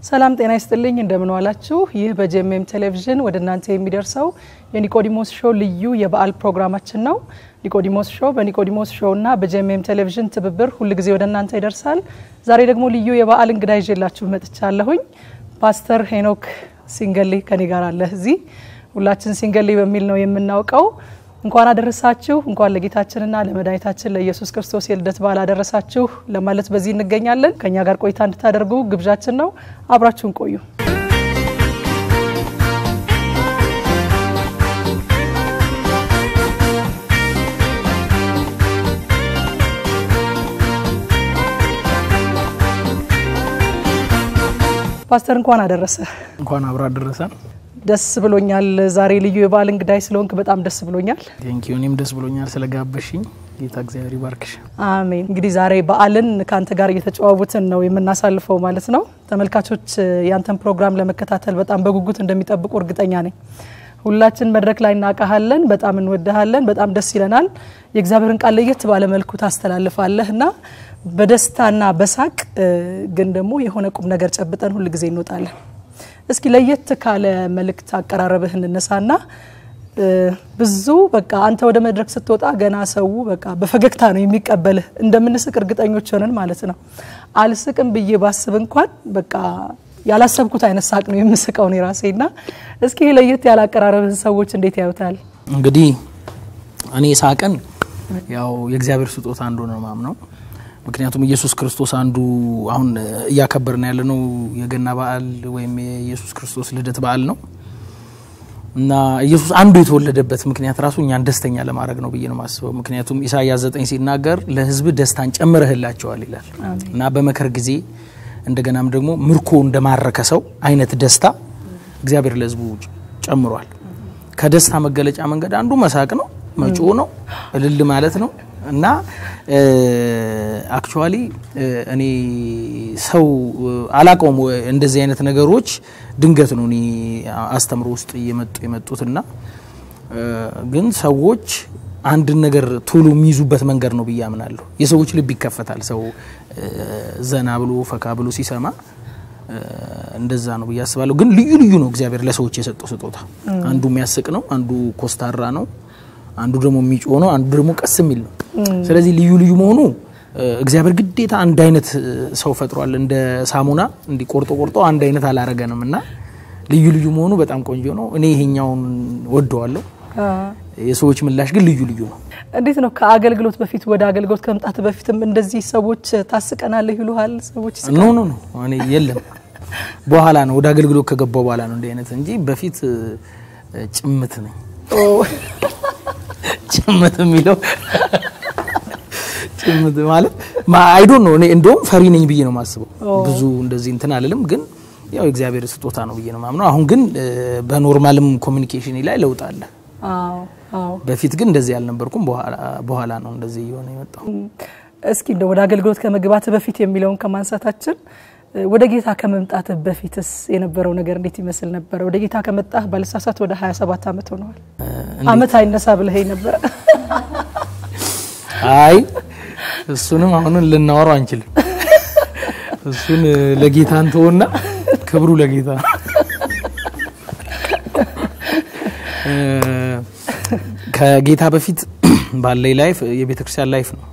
ሰላም ጤና ይስጥልኝ፣ እንደምን ዋላችሁ። ይህ በጄኤምኤም ቴሌቪዥን ወደ እናንተ የሚደርሰው የኒቆዲሞስ ሾው ልዩ የበዓል ፕሮግራማችን ነው። ኒቆዲሞስ ሾው በኒቆዲሞስ ሾው እና በጄኤምኤም ቴሌቪዥን ትብብር ሁልጊዜ ወደ እናንተ ይደርሳል። ዛሬ ደግሞ ልዩ የበዓል እንግዳ ይዤላችሁ መጥቻለሁኝ። ፓስተር ሄኖክ ሲንገሌ ከኔ ጋር አለ እዚህ። ሁላችን ሲንገሌ በሚል ነው የምናውቀው። እንኳን አደረሳችሁ፣ እንኳን ለጌታችንና ለመድኃኒታችን ለኢየሱስ ክርስቶስ የልደት በዓል አደረሳችሁ ለማለት በዚህ እንገኛለን። ከእኛ ጋር ቆይታ እንድታደርጉ ግብዣችን ነው። አብራችሁን ቆዩ። ፓስተር እንኳን አደረሰ። እንኳን አብሮ አደረሰን። ደስ ብሎኛል። ዛሬ ልዩ የበዓል እንግዳይ ስለሆንክ በጣም ደስ ብሎኛል። ቴንኪዩ። እኔም ደስ ብሎኛል ስለጋበሽኝ። ጌታ እግዚአብሔር ይባርክሽ። አሜን። እንግዲህ ዛሬ በዓልን ከአንተ ጋር እየተጨዋወትን ነው የምናሳልፈው ማለት ነው። ተመልካቾች ያንተን ፕሮግራም ለመከታተል በጣም በጉጉት እንደሚጠብቁ እርግጠኛ ነኝ። ሁላችን መድረክ ላይ እናውቃሃለን፣ በጣም እንወድሃለን፣ በጣም ደስ ይለናል። የእግዚአብሔርን ቃል ለየት ባለ መልኩ ታስተላልፋለህ እና በደስታና በሳቅ ግን ደግሞ የሆነ ቁም ነገር ጨብጠን ሁል ጊዜ እንወጣለን። እስኪ ለየት ካለ መልእክት አቀራረብህ እንነሳና ብዙ በቃ አንተ ወደ መድረክ ስትወጣ ገና ሰው በቃ በፈገግታ ነው የሚቀበልህ። እንደምንስቅ እርግጠኞች ሆነን ማለት ነው። አልስቅም ብዬ ባስብ እንኳን በቃ ያላሰብኩት አይነት ሳቅ ነው የምስቀው እኔ ራሴና። እስኪ ይሄ ለየት ያለ አቀራረብህን ሰዎች እንዴት ያዩታል? እንግዲህ እኔ ሳቅን ያው የእግዚአብሔር ስጦታ አንዱ ነው ማምነው። ምክንያቱም ኢየሱስ ክርስቶስ አንዱ አሁን እያከበርን ያለነው የገና በዓል ወይም የኢየሱስ ክርስቶስ ልደት በዓል ነው እና ኢየሱስ አንዱ የተወለደበት ምክንያት ራሱ እኛን ደስተኛ ለማድረግ ነው ብዬ ነው የማስበው። ምክንያቱም ኢሳያስ ዘጠኝ ሲናገር ለሕዝብ ደስታን ጨምረህላቸዋል ይላል እና በመከር ጊዜ እንደገናም ደግሞ ምርኮ እንደማረከ ሰው አይነት ደስታ እግዚአብሔር ለሕዝቡ ጨምሯል። ከደስታ መገለጫ መንገድ አንዱ መሳቅ ነው፣ መጮህ ነው፣ እልል ማለት ነው እና አክቹዋሊ እኔ ሰው አላቀውም እንደዚህ አይነት ነገሮች ድንገት ነው እኔ አስተምሮ ውስጥ እየመጡ የመጡትና ግን ሰዎች አንድን ነገር ቶሎ የሚይዙበት መንገድ ነው ብዬ አምናለሁ። የሰዎች ልብ ይከፈታል። ሰው ዘና ብሎ ፈካ ብሎ ሲሰማ እንደዛ ነው ብዬ አስባለሁ። ግን ልዩ ልዩ ነው እግዚአብሔር ለሰዎች የሰጠው ስጦታ። አንዱ የሚያስቅ ነው፣ አንዱ ኮስታራ ነው አንዱ ደግሞ የሚጮህ ነው፣ አንዱ ደግሞ ቀስ የሚል ነው። ስለዚህ ልዩ ልዩ መሆኑ እግዚአብሔር ግዴታ አንድ አይነት ሰው ፈጥሯል። እንደ ሳሙና እንዲ ቆርጦ ቆርጦ አንድ አይነት አላረገንም እና ልዩ ልዩ መሆኑ በጣም ቆንጆ ነው። እኔ ይሄኛውን ወደዋለሁ። የሰዎች ምላሽ ግን ልዩ ልዩ ነው። እንዴት ነው ከአገልግሎት በፊት ወደ አገልግሎት ከመምጣት በፊትም እንደዚህ ሰዎች ታስቀናለህ ይሉሃል? ሰዎች ኖ ኖ ኖ እኔ የለም በኋላ ነው ወደ አገልግሎት ከገባው በኋላ ነው እንዲህ አይነት እንጂ በፊት ጭምት ነኝ ጭምት የሚለው ጭምት ማለት አይዶን ነው። እኔ እንደውም ፈሪ ነኝ ብዬ ነው የማስበው። ብዙ እንደዚህ እንትን አልልም፣ ግን ያው የእግዚአብሔር ስጦታ ነው ብዬ ነው ማምነው። አሁን ግን በኖርማልም ኮሚኒኬሽን ላይ ለውጥ አለ። በፊት ግን እንደዚህ አልነበርኩም። በኋላ ነው እንደዚህ እየሆነ የመጣው። እስኪ እንደ ወደ አገልግሎት ከመግባት በፊት የሚለውን ከማንሳታችን ወደ ጌታ ከመምጣት በፊትስ የነበረው ነገር እንዴት ይመስል ነበረ? ወደ ጌታ ከመጣህ ባልሳሳት ወደ 27 ዓመት ሆነዋል። አመት አይነሳ ብለኸኝ ነበረ። አይ እሱንም አሁንን ልናወራው አንችልም። እሱን ለጌታ እንተውና ክብሩ ለጌታ ከጌታ በፊት ባለኝ ላይፍ የቤተ ክርስቲያን ላይፍ ነው።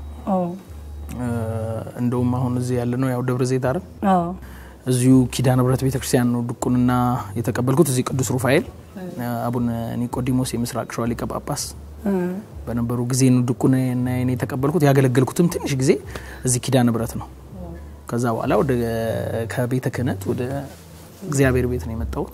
እንደውም አሁን እዚህ ያለ ነው ያው ደብረ ዘይት አይደል? እዚሁ ኪዳነ ምሕረት ቤተክርስቲያን ነው ድቁንና የተቀበልኩት። እዚህ ቅዱስ ሩፋኤል አቡነ ኒቆዲሞስ የምስራቅ ሸዋ ሊቀ ጳጳስ በነበሩ ጊዜ ነው ድቁንና የተቀበልኩት። ያገለገልኩትም ትንሽ ጊዜ እዚህ ኪዳነ ምሕረት ነው። ከዛ በኋላ ወደ ከቤተ ክህነት ወደ እግዚአብሔር ቤት ነው የመጣሁት።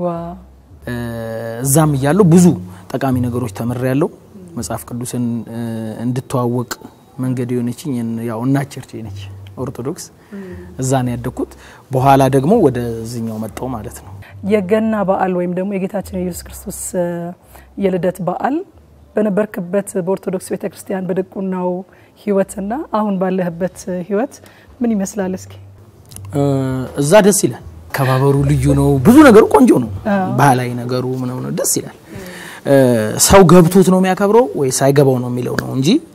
እዛም እያለሁ ብዙ ጠቃሚ ነገሮች ተምሬያለሁ። መጽሐፍ ቅዱስን እንድተዋወቅ መንገድ የሆነችኝ ያው እናት ቸርች ነች ኦርቶዶክስ። እዛ ነው ያደግኩት። በኋላ ደግሞ ወደዚህኛው መጣው ማለት ነው። የገና በዓል ወይም ደግሞ የጌታችን የኢየሱስ ክርስቶስ የልደት በዓል በነበርክበት በኦርቶዶክስ ቤተክርስቲያን በድቁናው ህይወትና አሁን ባለህበት ህይወት ምን ይመስላል? እስኪ እዛ ደስ ይላል። ከባበሩ ልዩ ነው። ብዙ ነገሩ ቆንጆ ነው። ባህላዊ ነገሩ ምናምን ደስ ይላል። ሰው ገብቶት ነው የሚያከብረው ወይ ሳይገባው ነው የሚለው ነው እንጂ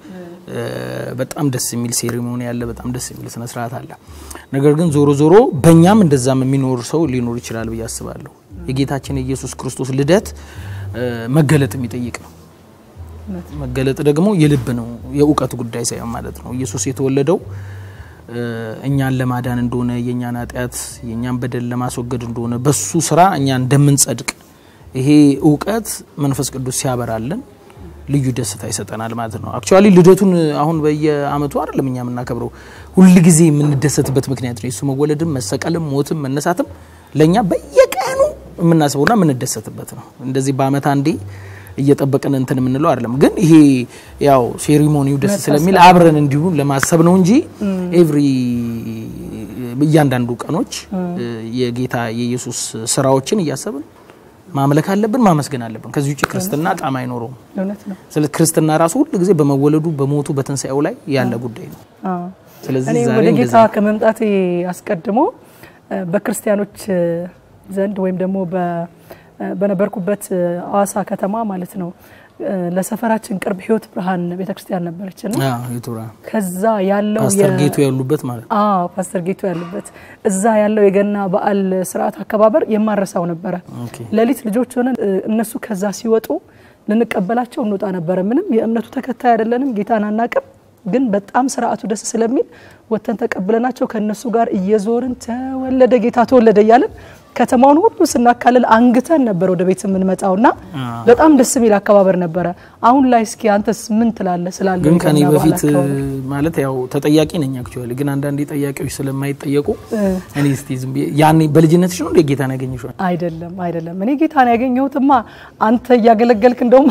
በጣም ደስ የሚል ሴሪሞኒ አለ። በጣም ደስ የሚል ስነ ስርዓት አለ። ነገር ግን ዞሮ ዞሮ በእኛም እንደዛም የሚኖር ሰው ሊኖር ይችላል ብዬ አስባለሁ። የጌታችን የኢየሱስ ክርስቶስ ልደት መገለጥ የሚጠይቅ ነው። መገለጥ ደግሞ የልብ ነው፣ የእውቀት ጉዳይ ሳይሆን ማለት ነው። ኢየሱስ የተወለደው እኛን ለማዳን እንደሆነ የእኛን ኃጢአት የእኛን በደል ለማስወገድ እንደሆነ በሱ ስራ እኛ እንደምንጸድቅ ይሄ እውቀት መንፈስ ቅዱስ ሲያበራለን ልዩ ደስታ ይሰጠናል ማለት ነው። አክቹዋሊ ልደቱን አሁን በየአመቱ አይደለም እኛ የምናከብረው፣ ሁል ጊዜ የምንደሰትበት ምክንያት ነው። የሱ መወለድም መሰቀልም ሞትም መነሳትም ለእኛ በየቀኑ የምናስበውና የምንደሰትበት ነው። እንደዚህ በአመት አንዴ እየጠበቅን እንትን የምንለው አይደለም። ግን ይሄ ያው ሴሪሞኒው ደስ ስለሚል አብረን እንዲሁ ለማሰብ ነው እንጂ ኤቭሪ እያንዳንዱ ቀኖች የጌታ የኢየሱስ ስራዎችን እያሰብን ማምለክ አለብን፣ ማመስገን አለብን። ከዚህ ውጭ ክርስትና ጣም አይኖረውም። ስለዚህ ክርስትና ራሱ ሁሉ ጊዜ በመወለዱ በሞቱ በትንሳኤው ላይ ያለ ጉዳይ ነው። ስለዚህ እኔ ዛሬ ወደ ጌታ እንደዚህ ከመምጣቴ አስቀድሞ በክርስቲያኖች ዘንድ ወይም ደግሞ በነበርኩበት አዋሳ ከተማ ማለት ነው ለሰፈራችን ቅርብ ህይወት ብርሃን ቤተክርስቲያን ነበረች እና አዎ፣ የቱራ ከዛ ያለው ፓስተር የ- ጌቱ ያሉበት ማለት ነው። አዎ ፓስተር ጌቱ ያሉበት እዛ ያለው የገና በዓል ስርዓት አከባበር የማረሳው ነበረ። ኦኬ ሌሊት ልጆች ሆነን እ፣ እነሱ ከዛ ሲወጡ ልንቀበላቸው እንወጣ ነበረ። ምንም የእምነቱ ተከታይ አይደለንም፣ ጌታን አናቅም። ግን በጣም ስርዓቱ ደስ ስለሚል ወጥተን ተቀብለናቸው ከእነሱ ጋር እየዞርን ተወለደ ጌታ ተወለደ እያለን ከተማውን ሁሉ ስናካልል አንግተን ነበር ወደ ቤት የምንመጣውና በጣም ደስ የሚል አከባበር ነበረ። አሁን ላይ እስኪ አንተስ ምን ትላለህ ስላለ ግን ከኔ የገና በዓል በፊት አከባበር? ማለት ያው ተጠያቂ ነኝ አክቹዋሊ። ግን አንዳንዴ ጠያቂዎች ስለማይጠየቁ እኔ እስቲ ዝም ብዬ ያኔ በልጅነትሽ ነው እንደ ጌታን ያገኘሽው? አይደለም አይደለም። እኔ ጌታን ያገኘሁትማ አንተ እያገለገልክ እንደውም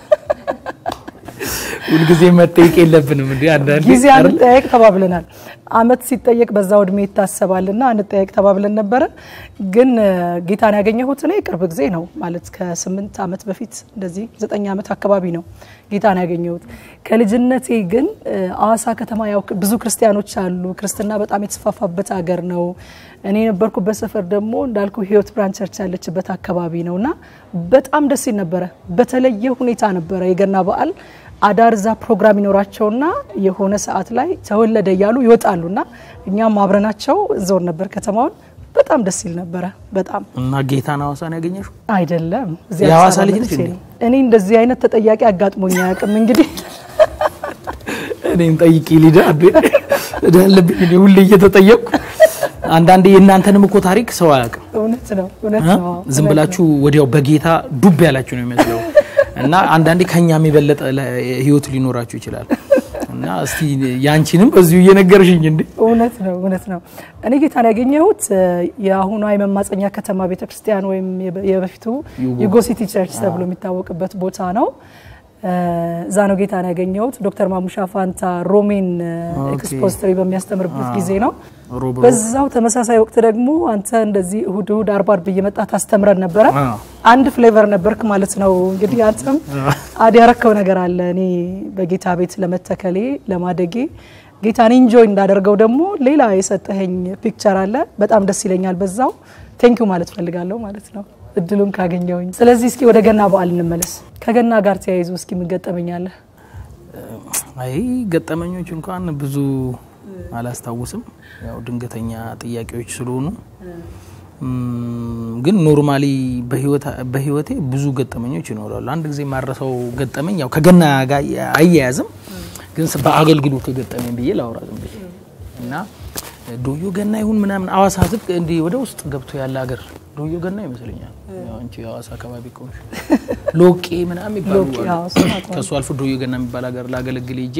ሁልጊዜ መጠየቅ የለብንም እንዴ? አንዳንዴ ጊዜ አይደል? አንጠያየቅ ተባብለናል። አመት ሲጠየቅ በዛው እድሜ ይታሰባልና አንጠያየቅ ተባብለን ነበረ። ግን እ፣ ጌታን ያገኘሁት እኔ ቅርብ ጊዜ ነው ማለት ከስምንት አመት በፊት እንደዚህ ዘጠኝ አመት አካባቢ ነው ጌታን ያገኘሁት። ከልጅነቴ ግን እ፣ አዋሳ ከተማ ያው ብዙ ክርስቲያኖች አሉ። ክርስትና በጣም የተስፋፋበት ሀገር ነው። እኔ የነበርኩበት ሰፈር ደግሞ እንዳልኩ ህይወት ብራንች ቸርች ያለችበት አካባቢ ነው እና በጣም ደስ ይል ነበረ። በተለየ ሁኔታ ነበረ የገና በዓል አዳር እዛ ፕሮግራም ይኖራቸውና የሆነ ሰዓት ላይ ተወለደ እያሉ ይወጣሉና እኛም አብረናቸው ዞር ነበር ከተማውን። በጣም ደስ ይል ነበረ። በጣም እና ጌታን ሐዋሳን ያገኘሽው? አይደለም እዚህ የሐዋሳ አዲስ ልጅ አበባ ነች መጥቼ እንዴ? ነው። እኔ እንደዚህ አይነት ተጠያቂ አጋጥሞኝ አያውቅም። እንግዲህ እኔን ጠይቂ ሊዳ እዳ አለብኝ እኔ ሁሌ እየተጠየቅኩ። አንዳንዴ የእናንተንም እኮ ታሪክ ሰው አያውቅም። እውነት ነው እውነት እ? ነው። ዝም እውነት ብላችሁ ወዲያው በጌታ ዱብ ያላችሁ ነው የሚመስለው እና አንዳንዴ ከኛም የበለጠ ለ- ህይወት ሊኖራችሁ ይችላል እና እስቲ ያንቺንም በዚሁ እየነገርሽኝ እንዴ እውነት ነው እውነት ነው። እኔ ጌታን ያገኘሁት እ፣ የአሁኗ የመማፀኛ ከተማ ቤተክርስቲያን ወይም የበ- የበፊቱ ዩጎ ሲቲ ቸርች ተብሎ የሚታወቅበት ቦታ ነው። እ፣ እዛ ነው ጌታን ያገኘሁት። ዶክተር ማሙሻ ፋንታ ሮሜን እ፣ ኦኬ። ኤክስፖዚተሪ በሚያስተምርበት ጊዜ ነው። ሮብ ሮብ በዛው ተመሳሳይ ወቅት ደግሞ አንተ እንደዚህ እሁድ እሁድ አርብ አርብ እየመጣ ታስተምረን ነበረ። አዎ። አንድ ፍሌቨር ነበርክ ማለት ነው። እንግዲህ አንተም አድ ያረከው ነገር አለ። እኔ በጌታ ቤት ለመተከሌ ለማደጌ ጌታን ኢንጆይ እንዳደርገው ደግሞ ሌላ የሰጠኸኝ ፒክቸር አለ። በጣም ደስ ይለኛል። በዛው ቴንኪዩ ማለት ፈልጋለሁ ማለት ነው እድሉን ካገኘውኝ። ስለዚህ እስኪ ወደ ገና በዓል እንመለስ። ከገና ጋር ተያይዞ እስኪ ምን ገጠመኛለህ? አይ ገጠመኞች እንኳን ብዙ አላስታውስም። ያው ድንገተኛ ጥያቄዎች ስለሆኑ እም፣ ግን ኖርማሊ በህይወቴ ብዙ ገጠመኞች ይኖራሉ። አንድ ጊዜ ማረሰው ገጠመኝ ያው ከገና ጋር አያያዝም፣ ግን ስ- በአገልግሎት የገጠመኝ ብዬ ላውራ ዝም ብዬ እና ዶዮ ገና ይሁን ምናምን አዋሳ ዝቅ እንዲህ ወደ ውስጥ ገብቶ ያለ ሀገር ዶዮ ገና ይመስለኛል። ያው አንቺ የአዋሳ አካባቢ ከሆንሽ ሎቄ ምናምን ይባሉ ሎቄ፣ አሉ። አዎ፣ እሱን አውቀዋለሁ። ከሱ አልፎ ዶዮ ገና የሚባል ሀገር ላገለግል ሄጄ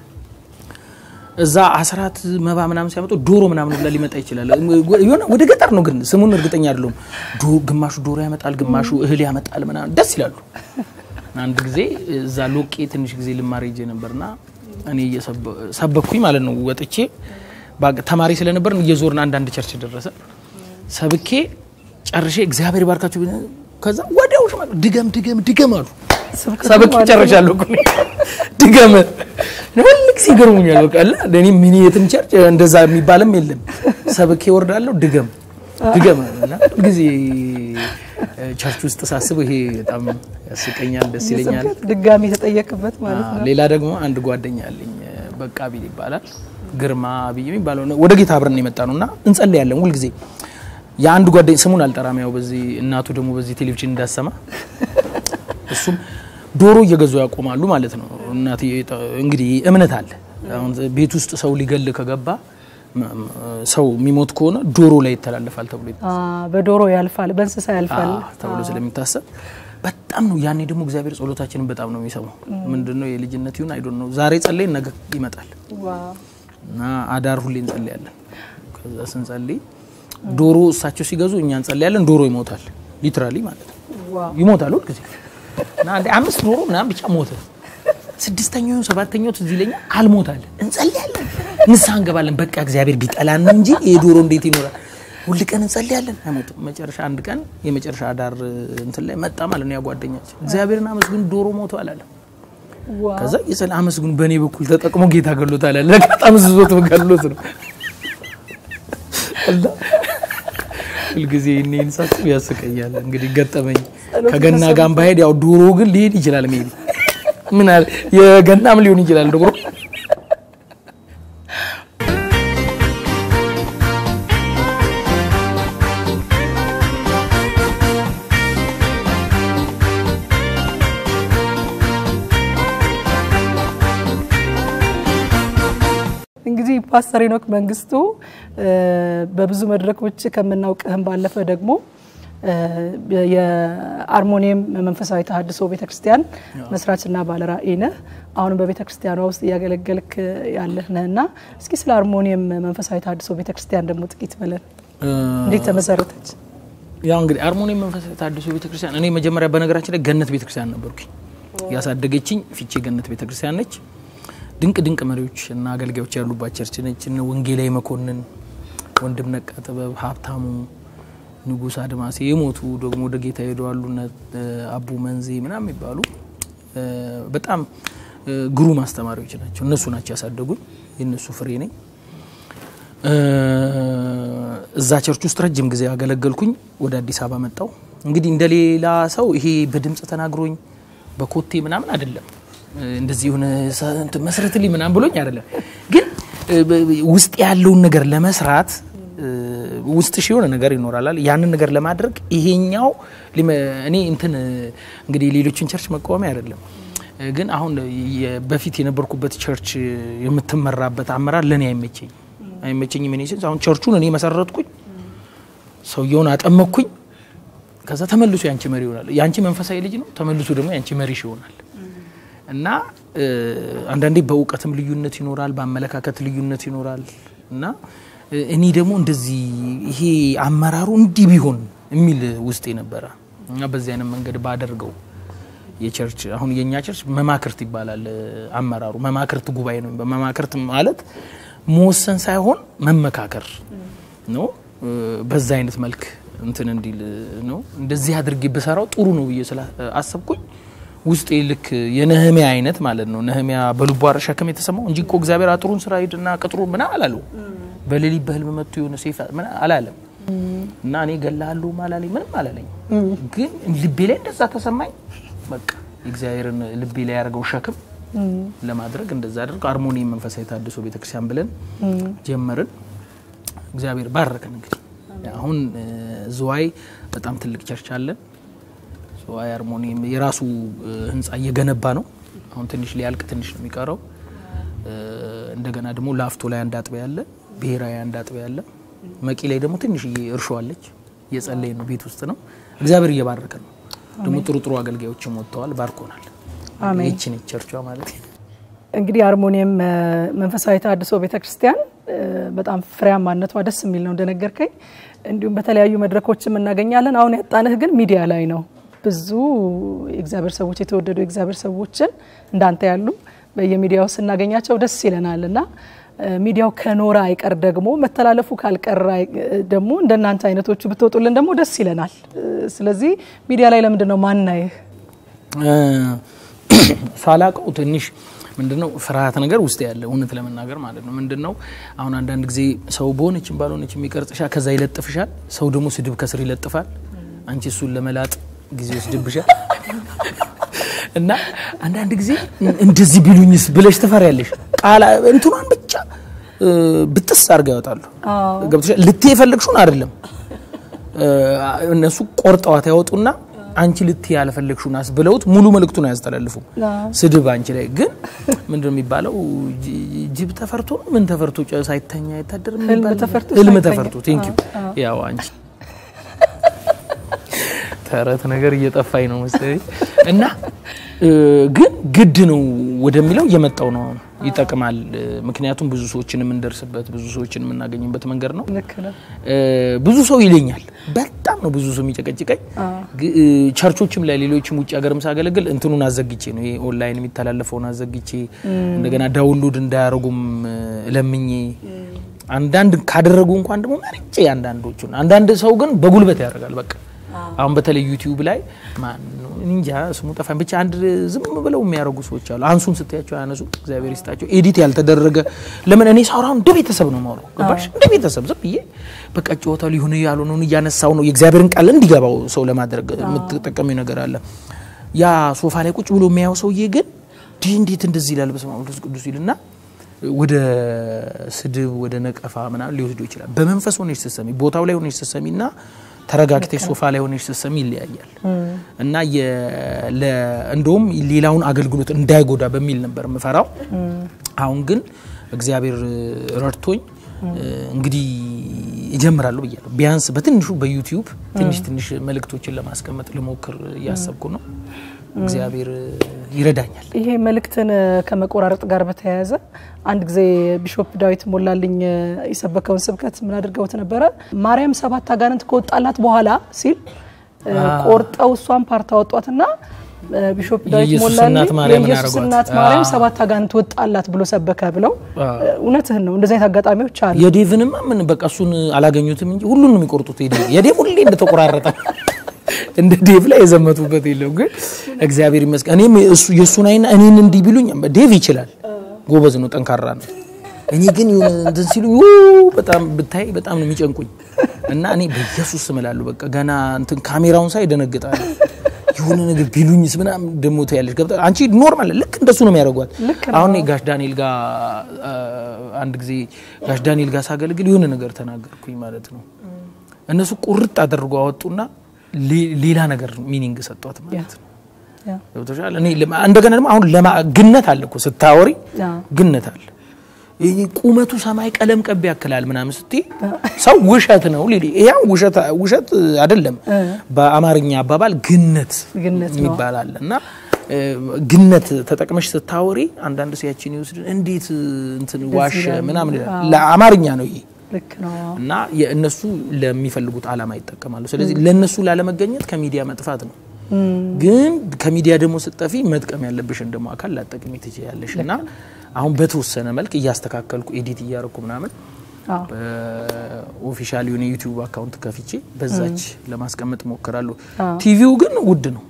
እዛ አስራት መባ ምናምን ሲያመጡ ዶሮ ምናምን ብላ ሊመጣ ይችላል። የሆነ ወደ ገጠር ነው ግን ስሙን እርግጠኛ አይደለሁም። ዶ- ግማሹ ዶሮ ያመጣል፣ ግማሹ እህል ያመጣል ምናምን ደስ ይላሉ። አንድ ጊዜ እዛ ሎቄ ትንሽ ጊዜ ልማር ሄጄ ነበርና እኔ እየሰበ- ሰበኩኝ ማለት ነው። ወጥቼ ባግ- ተማሪ ስለነበርን እየዞርን አንዳንድ ቸርች ደረሰ ሰብኬ ጨርሼ እግዚአብሔር ባርካችሁ ብለን- ከዛ ወዲያው ሽማ- ድገም ድገም ድገም አሉ። ስብከቱ ሰብኬ ማለት ነው። ጨርሻለሁ እኮ እኔ። ድገም ሁል ጊዜ ይገርሙኛል። በቃ አለ እኔ ሚኒ የትም ቸርች እንደዛ የሚባልም የለም። ሰብኬ ወርዳለሁ ድገም ድገም እና ጊዜ ቸርች ውስጥ ሳስብ ይሄ በጣም ያስቀኛል፣ ደስ ይለኛል። የስብከት ድጋሚ የተጠየቅበት ማለት ነው። ሌላ ደግሞ አንድ ጓደኛ አለኝ እ፣ በቃ ቢል ይባላል። ግርማ ብዬ የሚባለው ነው። ወደ ጌታ አብረን የመጣ ነው እና እንጸልያለን ሁልጊዜ። የአንድ ጓደኝ ስሙን አልጠራም፣ ያው በዚህ እናቱ ደግሞ በዚህ ቴሌቪዥን እንዳሰማ እሱም ዶሮ እየገዙ ያቆማሉ ማለት ነው። እናት እንግዲህ እምነት አለ። አሁን ቤት ውስጥ ሰው ሊገል ከገባ ም- ም- ሰው የሚሞት ከሆነ ዶሮ ላይ ይተላለፋል ተብሎ አ፣ በዶሮ ያልፋል፣ በእንስሳ ያልፋል። አዎ ተብሎ ስለሚታሰብ በጣም ነው። ያኔ ደግሞ እግዚአብሔር ጸሎታችንን በጣም ነው የሚሰማው። ምንድነው የልጅነት ይሁን አይዶን ነው። ዛሬ ጸለይን ነገ ይመጣል ዋው እና አዳር ሁሌ እንጸልያለን። ከዛ ስንጸልይ ዶሮ እሳቸው ሲገዙ እኛ እንጸልያለን። ዶሮ ይሞታል፣ ሊትራሊ ማለት ነው ዋው ይሞታል ሁል ጊዜ እና አንዴ አምስት ዶሮ ምናምን ብቻ ሞተ። ስድስተኛው ሰባተኛው ትዝ ይለኛል አልሞታለን። እንጸልያለን፣ ንስሐ እንገባለን። በቃ እግዚአብሔር ቢጠላን ነው እንጂ ይሄ ዶሮ እንዴት ይኖራል? ሁል ቀን እንጸልያለን፣ አይሞትም። መጨረሻ አንድ ቀን የመጨረሻ አዳር እንትን ላይ መጣ ማለት ነው ያ ጓደኛችን። እግዚአብሔርን አመስግኑ ዶሮ ሞቷል አለ። ዋው ከዛ የጸለ አመስግኑ በእኔ በኩል ተጠቅሞ ጌታ ገሎታል አለ። ለካ ጠምዝዞት ገሎት ነው። እና ሁልጊዜ እኔን ሳስብ ያስቀኛል። እንግዲህ ገጠመኝ ከገና ጋር ባሄድ ያው ዶሮ ግን ሊሄድ ይችላል። ሜቢ ምን አለ የገናም ሊሆን ይችላል ዶሮ እንግዲህ ፓስተር ሄኖክ መንግስቱ እ፣ በብዙ መድረኮች ከምናውቅህም ባለፈ ደግሞ እ፣ የአርሞኒየም መንፈሳዊ ተሐድሶ ቤተክርስቲያን መስራችና ባለራዕይ ነህ። አሁንም በቤተክርስቲያኗ ውስጥ እያገለገልክ ያለህ ነህ እና እስኪ ስለ አርሞኒየም መንፈሳዊ ተሐድሶ ቤተክርስቲያን ደግሞ ጥቂት በለን። እንዴት ተመሰረተች? ያው እንግዲህ አርሞኒየም መንፈሳዊ ተሐድሶ ቤተክርስቲያን እኔ መጀመሪያ በነገራችን ላይ ገነት ቤተክርስቲያን ነበርኩኝ። ያሳደገችኝ ፊቼ ገነት ቤተክርስቲያን ነች። ድንቅ ድንቅ መሪዎች እና አገልጋዮች ያሉባት ቸርች ነች። እነ ወንጌላዊ መኮንን፣ ወንድም ነቃ ጥበብ፣ ሀብታሙ ንጉስ አድማሴ የሞቱ ደግሞ ወደ ጌታ ሄደዋሉ። እነ አቡ መንዜ ምናምን የሚባሉ እ፣ በጣም እ፣ ግሩም አስተማሪዎች ናቸው። እነሱ ናቸው ያሳደጉኝ። የእነሱ ፍሬ ነኝ። እ፣ እዛ ቸርች ውስጥ ረጅም ጊዜ ያገለገልኩኝ። ወደ አዲስ አበባ መጣው። እንግዲህ እንደ ሌላ ሰው ይሄ በድምፅ ተናግሮኝ በኮቴ ምናምን አይደለም። እ፣ እንደዚህ የሆነ ሰ- እንትን መስረትልኝ ምናምን ብሎኝ አይደለም። ግን እ፣ በ- ውስጥ ያለውን ነገር ለመስራት እ፣ ውስጥሽ የሆነ ነገር ይኖራል። ያንን ነገር ለማድረግ ይሄኛው ሊመ- እኔ እንትን እ፣ እንግዲህ ሌሎችን ቸርች መቃወሚያ አይደለም እ፣ ግን አሁን የ- በፊት የነበርኩበት ቸርች የምትመራበት አመራር ለእኔ አይመቸኝ አይመቸኝም። እኔ ስንት አሁን ቸርቹን እኔ መሰረትኩኝ፣ ሰውየውን አጠመቅኩኝ። ከዛ ተመልሶ ያንቺ መሪ ይሆናል። ያንቺ መንፈሳዊ ልጅ ነው፣ ተመልሶ ደግሞ ያንቺ መሪሽ ይሆናል። እና እ፣ አንዳንዴ በእውቀትም ልዩነት ይኖራል፣ በአመለካከት ልዩነት ይኖራል። እና እ፣ እኔ ደግሞ እንደዚህ ይሄ አመራሩ እንዲህ ቢሆን የሚል ውስጤ ነበረ እና በዚህ አይነት መንገድ ባደርገው የቸርች አሁን የኛ ቸርች መማክርት ይባላል። እ፣ አመራሩ መማክርት ጉባኤ ነው። መማክርት ማለት መወሰን ሳይሆን መመካከር ነው። እ፣ በዛ አይነት መልክ እንትን እንዲል ነው። እንደዚህ አድርጌ ብሰራው ጥሩ ነው ብዬ ስላ አሰብኩኝ። ውስጤ ልክ የነህሚያ አይነት ማለት ነው። ነህሚያ በልቧ ሸክም የተሰማው እንጂ እኮ እግዚአብሔር አጥሩን ስራ ሂድና ቅጥሩ ምን አላለው። በሌሊት በህልም መጥቶ የሆነ ሴፍ ምን አላለም። እና እኔ ገላለሁ አላለኝ፣ ምንም አላለኝ። ግን ልቤ ላይ እንደዛ ተሰማኝ። በቃ እግዚአብሔርን ልቤ ላይ ያደርገው ሸክም ለማድረግ እንደዛ አድርግ አርሞኒየም መንፈሳዊ ተሐድሶ ቤተክርስቲያን ብለን ጀመርን። እግዚአብሔር ባረከን። እንግዲህ አሁን እ፣ ዝዋይ በጣም ትልቅ ቸርች አለን። ዝዋይ አርሞኒየም የራሱ እ፣ ህንፃ እየገነባ ነው። አሁን ትንሽ ሊያልቅ ትንሽ ነው የሚቀረው። እ፣ እንደገና ደግሞ ላፍቶ ላይ አንድ አጥቢያ አለ፣ ብሔራዊ አንድ አጥቢያ አለ። መቂ ላይ ደግሞ ትንሽዬ እርሾ አለች። እየጸለይ ነው፣ ቤት ውስጥ ነው። እግዚአብሔር እየባረከ ነው። ደግሞ ጥሩ ጥሩ አገልጋዮችም ወጥተዋል፣ ባርኮናል። አሜን። ይቺ ነች ቸርቿ ማለት ነው። እንግዲህ አርሞኒየም እ፣ መንፈሳዊ ተሐድሶ ቤተክርስቲያን እ፣ በጣም ፍሬያማነቷ ደስ የሚል ነው እንደነገርከኝ። እንዲሁም በተለያዩ መድረኮችም እናገኛለን። አሁን ያጣንህ ግን ሚዲያ ላይ ነው። ብዙ የእግዚአብሔር ሰዎች የተወደዱ የእግዚአብሔር ሰዎችን እንዳንተ ያሉ በየሚዲያው ስናገኛቸው ደስ ይለናል እና እ፣ ሚዲያው ከኖረ አይቀር ደግሞ መተላለፉ ካልቀረ አይ- እ፣ ደግሞ እንደናንተ አይነቶቹ ብትወጡልን ደግሞ ደስ ይለናል። እ፣ ስለዚህ ሚዲያ ላይ ለምንድን ነው ማናይህ? ሳላቀው ትንሽ ምንድነው ፍርሃት ነገር ውስጥ ያለ እውነት ለመናገር ማለት ነው። ምንድነው አሁን አንዳንድ ጊዜ ሰው በሆነችም ባልሆነችም ይቀርጽሻል፣ ከዛ ይለጥፍሻል። ሰው ደግሞ ስድብ ከስር ይለጥፋል። አንቺ እሱን ለመላጥ ጊዜ ወስድብሻል። እና አንዳንድ ጊዜ እንደዚህ ቢሉኝስ ብለሽ ትፈሪያለሽ። ቃላ እንትኗን ብቻ እ፣ ብጥስ አድርገው ያወጣሉ። አዎ። ገብቶሻል? ልትይ የፈለግሽውን አይደለም እ፣ እነሱ ቆርጠዋት ያወጡና አንቺ ልትይ ያልፈለግሽውን አስብለውት ሙሉ መልእክቱን አያስተላልፉም። አዎ። ስድብ አንቺ ላይ ግን ምንድን ነው የሚባለው? ጅ- ጅብ ተፈርቶ ነው ምን ተፈርቶ ጨ- ሳይተኛ አይታደርም ህልም የሚባል ተፈርቶ ህልም ሳይተኛ። ተፈርቶ ቴንክ ዩ ያው አንቺ ተረት ነገር እየጠፋኝ ነው መሰለኝ እና እ፣ ግን ግድ ነው ወደሚለው እየመጣው ነው አሁን ይጠቅማል እ፣ ምክንያቱም ብዙ ሰዎችን የምንደርስበት ብዙ ሰዎችን የምናገኝበት መንገድ ነው ልክ ነው። እ፣ ብዙ ሰው ይለኛል በጣም ነው ብዙ ሰው የሚጨቀጭቀኝ ግ- እ፣ ቸርቾችም ላይ ሌሎችም ውጭ ሀገርም ሳገለግል እንትኑን አዘግቼ ነው ይሄ ኦንላይን የሚተላለፈውን አዘግቼ እንደገና ዳውንሎድ እንዳያደርጉም እ፣ ለምኜ አንዳንድ ካደረጉ እንኳን ደግሞ መርጬ አንዳንዶቹን አንዳንድ ሰው ግን በጉልበት ያደርጋል በቃ አሁን በተለይ ዩቲዩብ ላይ ማን ነው እንጃ ስሙ ጠፋኝ ብቻ አንድ ዝም ብለው የሚያደርጉ ሰዎች አሉ አንሱን ስትያቸው ያነሱ እግዚአብሔር ይስጣቸው ኤዲት ያልተደረገ ለምን እኔ ሳውራ እንደ ቤተሰብ ነው ማውራው ገባሽ እንደ ቤተሰብ ዝም ብዬ በቃ ጨዋታው ሊሆነ ያልሆነውን እያነሳው ነው የእግዚአብሔርን ቃል እንዲገባው ሰው ለማድረግ የምትጠቀሚው ነገር አለ ያ ሶፋ ላይ ቁጭ ብሎ የሚያየው ሰውዬ ግን ዲህ እንዴት እንደዚህ ይላል በስመ አብ ወመንፈስ ቅዱስ ይልና ወደ ስድብ ወደ ነቀፋ ምናምን ሊወስዱ ይችላል። በመንፈስ ሆነሽ ስትሰሚ ቦታው ላይ ሆነሽ ስትሰሚ እና ተረጋግተሽ ሶፋ ላይ ሆነሽ ስትሰሚ ይለያያል እና የ- ለ- እንደውም ሌላውን አገልግሎት እንዳይጎዳ በሚል ነበር የምፈራው። አሁን ግን እግዚአብሔር ረድቶኝ እንግዲህ እጀምራለሁ ብያለሁ። ቢያንስ በትንሹ በዩቲዩብ ትንሽ ትንሽ መልእክቶችን ለማስቀመጥ ልሞክር እያሰብኩ ነው። እግዚአብሔር ይረዳኛል። ይሄ መልእክትን ከመቆራረጥ ጋር በተያያዘ አንድ ጊዜ ቢሾፕ ዳዊት ሞላልኝ የሰበከውን ስብከት ምን አድርገውት ነበረ? ማርያም ሰባት አጋንንት ከወጣላት በኋላ ሲል ቆርጠው እሷን ፓርት አወጧትና ቢሾፕ ዳዊት የኢየሱስ ሞላልኝ እናት ማርያምን የኢየሱስ አደረጓት። እናት ማርያም አዎ። ሰባት አጋንንት ወጣላት ብሎ ሰበከ ብለው አዎ። እውነትህን ነው። እንደዚህ አይነት አጋጣሚዎች አሉ። የዴቭንማ ምን በቃ እሱን አላገኙትም እንጂ ሁሉን ነው የሚቆርጡት። የዴቭ የዴቭ ሁሌ እንደተቆራረጠ እንደ ዴቭ ላይ የዘመቱበት የለም። ግን እግዚአብሔር ይመስገን እኔም እሱ የእሱን አይና እኔን እንዲህ ቢሉኝ ዴቭ ይችላል፣ ጎበዝ ነው፣ ጠንካራ ነው። እኔ ግን የሆነ እንትን ሲሉ በጣም ብታይ በጣም ነው የሚጨንቁኝ እና እኔ በኢየሱስ ስም እላለሁ በቃ ገና እንትን ካሜራውን ሳይ ደነግጣለሁ። የሆነ ነገር ቢሉኝስ ምናምን ደሞ ትያለሽ ገብታ አንቺ ኖርማል ልክ እንደሱ ነው የሚያደርጓት። አሁን እኔ ጋሽ ዳንኤል ጋር አ፣ አንድ ጊዜ ጋሽ ዳንኤል ጋር ሳገለግል የሆነ ነገር ተናገርኩኝ ማለት ነው። እነሱ ቁርጥ አድርጎ አወጡና ሌ- ሌላ ነገር ሚኒንግ ሰጧት ማለት ነው። ያ። ገብቶሻል? እኔ ለማ- እንደገና ደግሞ አሁን ለማ ግነት አለ እኮ ስታወሪ ያ። ግነት አለ። ይሄ ቁመቱ ሰማይ ቀለም ቀብ ያክላል ምናምን ስትይ ሰው ውሸት ነው ሊል ያው ውሸት ውሸት አይደለም። በአማርኛ አባባል ግነት ግነት ነው። የሚባል አለ እና እ፣ ግነት ተጠቅመሽ ስታወሪ አንዳንድ ሲያችን ይወስድ እንዴት እንትን ዋሸ ምናምን ይላል። ለአማርኛ ነው ይሄ ልክ ነው። እና የእነሱ ለሚፈልጉት ዓላማ ይጠቀማሉ። ስለዚህ ለእነሱ ላለመገኘት ከሚዲያ መጥፋት ነው። ግን ከሚዲያ ደግሞ ስጠፊ መጥቀም ያለብሽን ደግሞ አካል ላጠቅሚ ትችያለሽ። እና አሁን በተወሰነ መልክ እያስተካከልኩ ኤዲት እያደረኩ ምናምን አዎ። ኦፊሻል የሆነ ዩቲዩብ አካውንት ከፍቼ በዛች ለማስቀመጥ ሞክራለሁ። አዎ። ቲቪው ግን ውድ ነው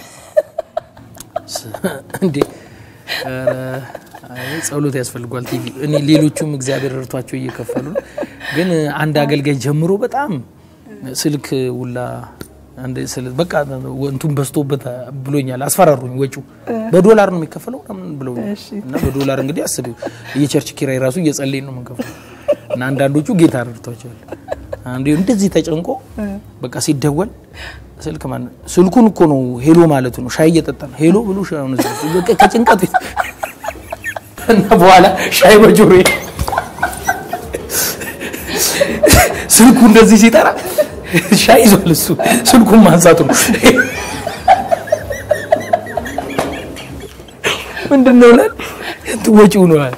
እንዴ! ኧረ፣ አይ፣ ጸሎት ያስፈልጓል ቲቪ። እኔ ሌሎቹም እግዚአብሔር ረድቷቸው እየከፈሉ ነው። ግን አንድ አገልጋይ ጀምሮ በጣም ስልክ ውላ አንድ ስልክ በቃ እንቱን በዝቶበት ብሎኛል። አስፈራሩኝ። ወጪው በዶላር ነው የሚከፈለው ምናምን ብለውኛል። እሺ። እና በዶላር እንግዲህ አስቢው የቸርች ኪራይ ራሱ እየጸለይን ነው የምንከፍለው። እና አንዳንዶቹ ጌታ ረድቷቸዋል። አንዱ እንደዚህ ተጨንቆ በቃ ሲደወል ስልክ ማለት ስልኩን እኮ ነው ሄሎ ማለቱ ነው። ሻይ እየጠጣ ነው ሄሎ ብሎ ሻይ ሆነ በቃ ከጭንቀት እና በኋላ ሻይ በጆሮ ስልኩ እንደዚህ ሲጠራ ሻይ ይዟል እሱ ስልኩን ማንሳቱ ነው። ምንድን ነው ላል ወጪው ነው አለ።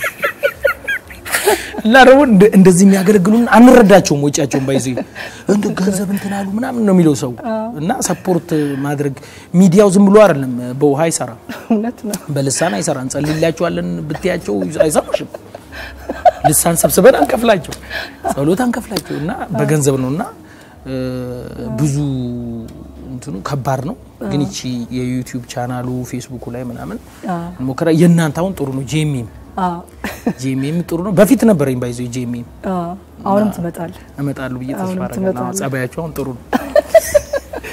እና ደግሞ እንደ- እንደዚህ የሚያገለግሉን አንረዳቸውም። ወጪያቸውን ባይዘ እንደ ገንዘብ እንትን አሉ ምናምን ነው የሚለው ሰው እና ሰፖርት ማድረግ ሚዲያው ዝም ብሎ አይደለም፣ በውሃ አይሰራም፣ እውነት ነው። በልሳን አይሰራ። እንጸልይላቸዋለን ብትያቸው አይሰሙሽም። ልሳን ሰብስበን አንከፍላቸው፣ ጸሎት አንከፍላቸው እና በገንዘብ ነው እና እ፣ ብዙ እንትኑ ከባድ ነው። ግን ይቺ የዩቲዩብ ቻናሉ ፌስቡኩ ላይ ምናምን አዎ። ሞከራ የእናንተ አሁን ጥሩ ነው። ጄሚም አዎ። ጄሚም ጥሩ ነው። በፊት ነበረኝ ባይዞ ጄሚም አዎ። አሁንም ትመጣለህ። እመጣለሁ ብዬ ተስፋ አሁንም አደርጋለሁ። ትመጣለህ። ጸባያቸው አሁን ጥሩ ነው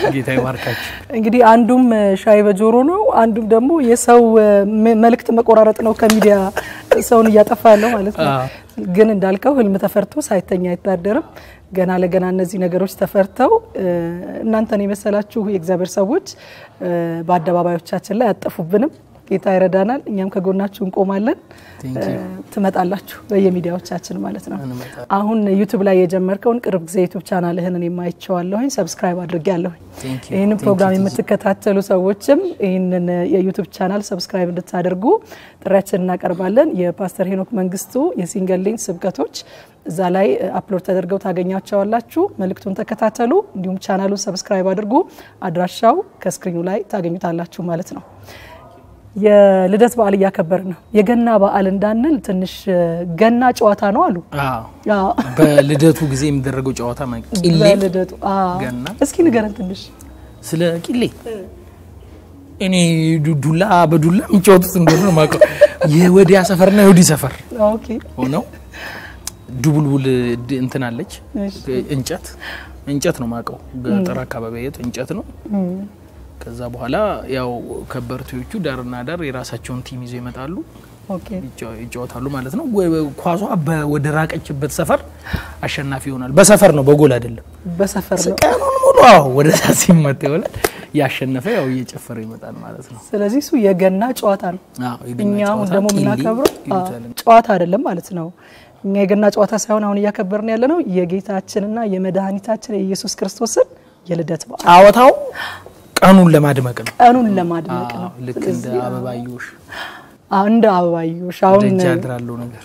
ጌታ ይባርካችሁ። እንግዲህ አንዱም ሻይ በጆሮ ነው፣ አንዱም ደግሞ የሰው መልእክት መቆራረጥ ነው። ከሚዲያ ሰውን እያጠፋ ያለው ማለት ነው። ግን እንዳልከው ህልም ተፈርቶ ሳይተኛ አይታደርም። ገና ለገና እነዚህ ነገሮች ተፈርተው እናንተን የመሰላችሁ የእግዚአብሔር ሰዎች በአደባባዮቻችን ላይ አጠፉብንም። ጌታ ይረዳናል። እኛም ከጎናችሁ እንቆማለን። ትመጣላችሁ በየሚዲያዎቻችን ማለት ነው። አሁን ዩቱብ ላይ የጀመርከውን ቅርብ ጊዜ ዩቱብ ቻናልህን እኔም አይቼዋለሁኝ፣ ሰብስክራይብ አድርጌያለሁኝ። ይህንን ፕሮግራም የምትከታተሉ ሰዎችም ይህንን የዩቱብ ቻናል ሰብስክራይብ እንድታደርጉ ጥሪያችን እናቀርባለን። የፓስተር ሄኖክ መንግስቱ የሲንገል ሊንክ ስብከቶች እዛ ላይ አፕሎድ ተደርገው ታገኛቸዋላችሁ። መልእክቱን ተከታተሉ፣ እንዲሁም ቻናሉን ሰብስክራይብ አድርጉ። አድራሻው ከስክሪኑ ላይ ታገኙታላችሁ ማለት ነው። የልደት በዓል እያከበር ነው። የገና በዓል እንዳንል ትንሽ ገና ጨዋታ ነው አሉ። በልደቱ ጊዜ የሚደረገው ጨዋታ ቂሌ በልደቱ ገና። እስኪ ንገረን ትንሽ ስለ ቂሌ። እኔ ዱላ በዱላ የሚጫወቱት እንደሆነ ነው የማውቀው። የወዲያ ሰፈርና የወዲህ ሰፈር ኦኬ ሆነው ዱቡልቡል እንትን አለች እንጨት እንጨት ነው የማውቀው። ገጠር አካባቢ የት እንጨት ነው ከዛ በኋላ ያው ከበርቴዎቹ ዳርና ዳር የራሳቸውን ቲም ይዘው ይመጣሉ፣ ኦኬ ይጫወታሉ ማለት ነው። ኳሷ ወደ ራቀችበት ሰፈር አሸናፊ ይሆናል። በሰፈር ነው፣ በጎል አይደለም። በሰፈር ነው። ቀኑን ሙሉ አዎ፣ ወደ ዛ ሲመታ ይሆናል። ያሸነፈ ያው እየጨፈረ ይመጣል ማለት ነው። ስለዚህ እሱ የገና ጨዋታ ነው። አዎ፣ የገና እኛ አሁን ጨዋታ ደግሞ ቂሊ የምናከብረው ይሉታል። ጨዋታ አይደለም ማለት ነው። እኛ የገና ጨዋታ ሳይሆን አሁን እያከበርን ያለ ነው የጌታችንና የመድኃኒታችን የኢየሱስ ክርስቶስን የልደት በዓል ጨዋታው ቀኑን ለማድመቅ ነው። ቀኑን ለማድመቅ ነው። አዎ፣ ልክ እንደ አበባዮሽ አዎ፣ እንደ አበባዮሽ አሁን ደጅ ያድራለው ነገር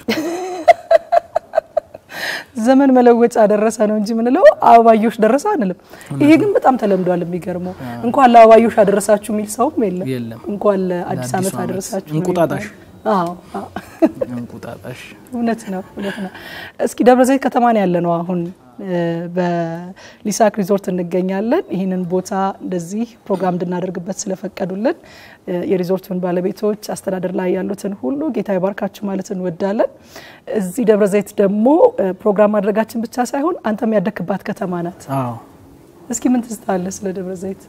ዘመን መለወጫ ደረሰ ነው እንጂ ምንለው አበባዮሽ ደረሰ አንልም። ይሄ ግን በጣም ተለምዷል። የሚገርመው እንኳን ለአበባዮሽ አደረሳችሁ የሚል ሰውም የለም። የለም። እንኳን ለአዲስ ለአዲሱ ዓመት ዓመት አደረሳችሁ ነው እንቁጣጣሽ የሚባለው። አዎ አዎ። እንቁጣጣሽ እውነት ነው እውነት ነው። እስኪ ደብረ ዘይት ከተማ ነው ያለ ነው አሁን እ በሊሳክ ሪዞርት እንገኛለን። ይህንን ቦታ እንደዚህ ፕሮግራም እንድናደርግበት ስለፈቀዱልን እ የሪዞርቱን ባለቤቶች አስተዳደር ላይ ያሉትን ሁሉ ጌታ ይባርካችሁ ማለት እንወዳለን። እዚህ ደብረ ዘይት ደግሞ እ ፕሮግራም ማድረጋችን ብቻ ሳይሆን አንተም ያደክባት ከተማ ናት። አዎ እስኪ ምን ትዝታ አለ ስለ ደብረ ዘይት?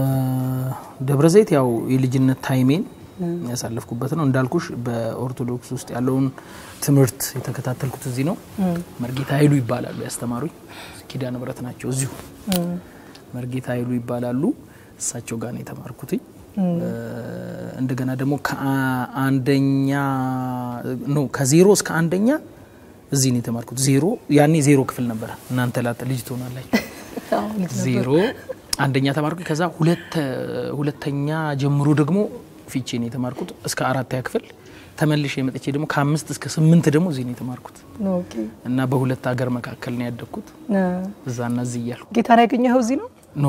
ደብረ ዘይት ያው የልጅነት ታይሜን ያሳለፍኩበት ነው። እንዳልኩሽ በኦርቶዶክስ ውስጥ ያለውን ትምህርት የተከታተልኩት እዚህ ነው። መርጌታ ኃይሉ ይባላሉ ያስተማሩኝ። ኪዳነ ምሕረት ናቸው እዚሁ መርጌታ ኃይሉ ይባላሉ። እሳቸው ጋር ነው የተማርኩትኝ። እንደገና ደግሞ ከአንደኛ ኖ ከዜሮ እስከ አንደኛ እዚህ ነው የተማርኩት። ዜሮ ያኔ ዜሮ ክፍል ነበረ። እናንተ ላጠ ልጅ ትሆናላችሁ። አዎ፣ ልጅ ነበር። ዜሮ አንደኛ ተማርኩ። ከዛ ሁለት ሁለተኛ ጀምሮ ደግሞ ፊቼ ነው የተማርኩት እስከ አራተኛ ክፍል ተመልሼ የመጥቼ ደግሞ ከአምስት እስከ ስምንት ደግሞ እዚህ ነው የተማርኩት ኦኬ እና በሁለት ሀገር መካከል ነው ያደግኩት እ እዛና እዚህ እያልኩ ጌታን ያገኘኸው እዚህ ነው? ኖ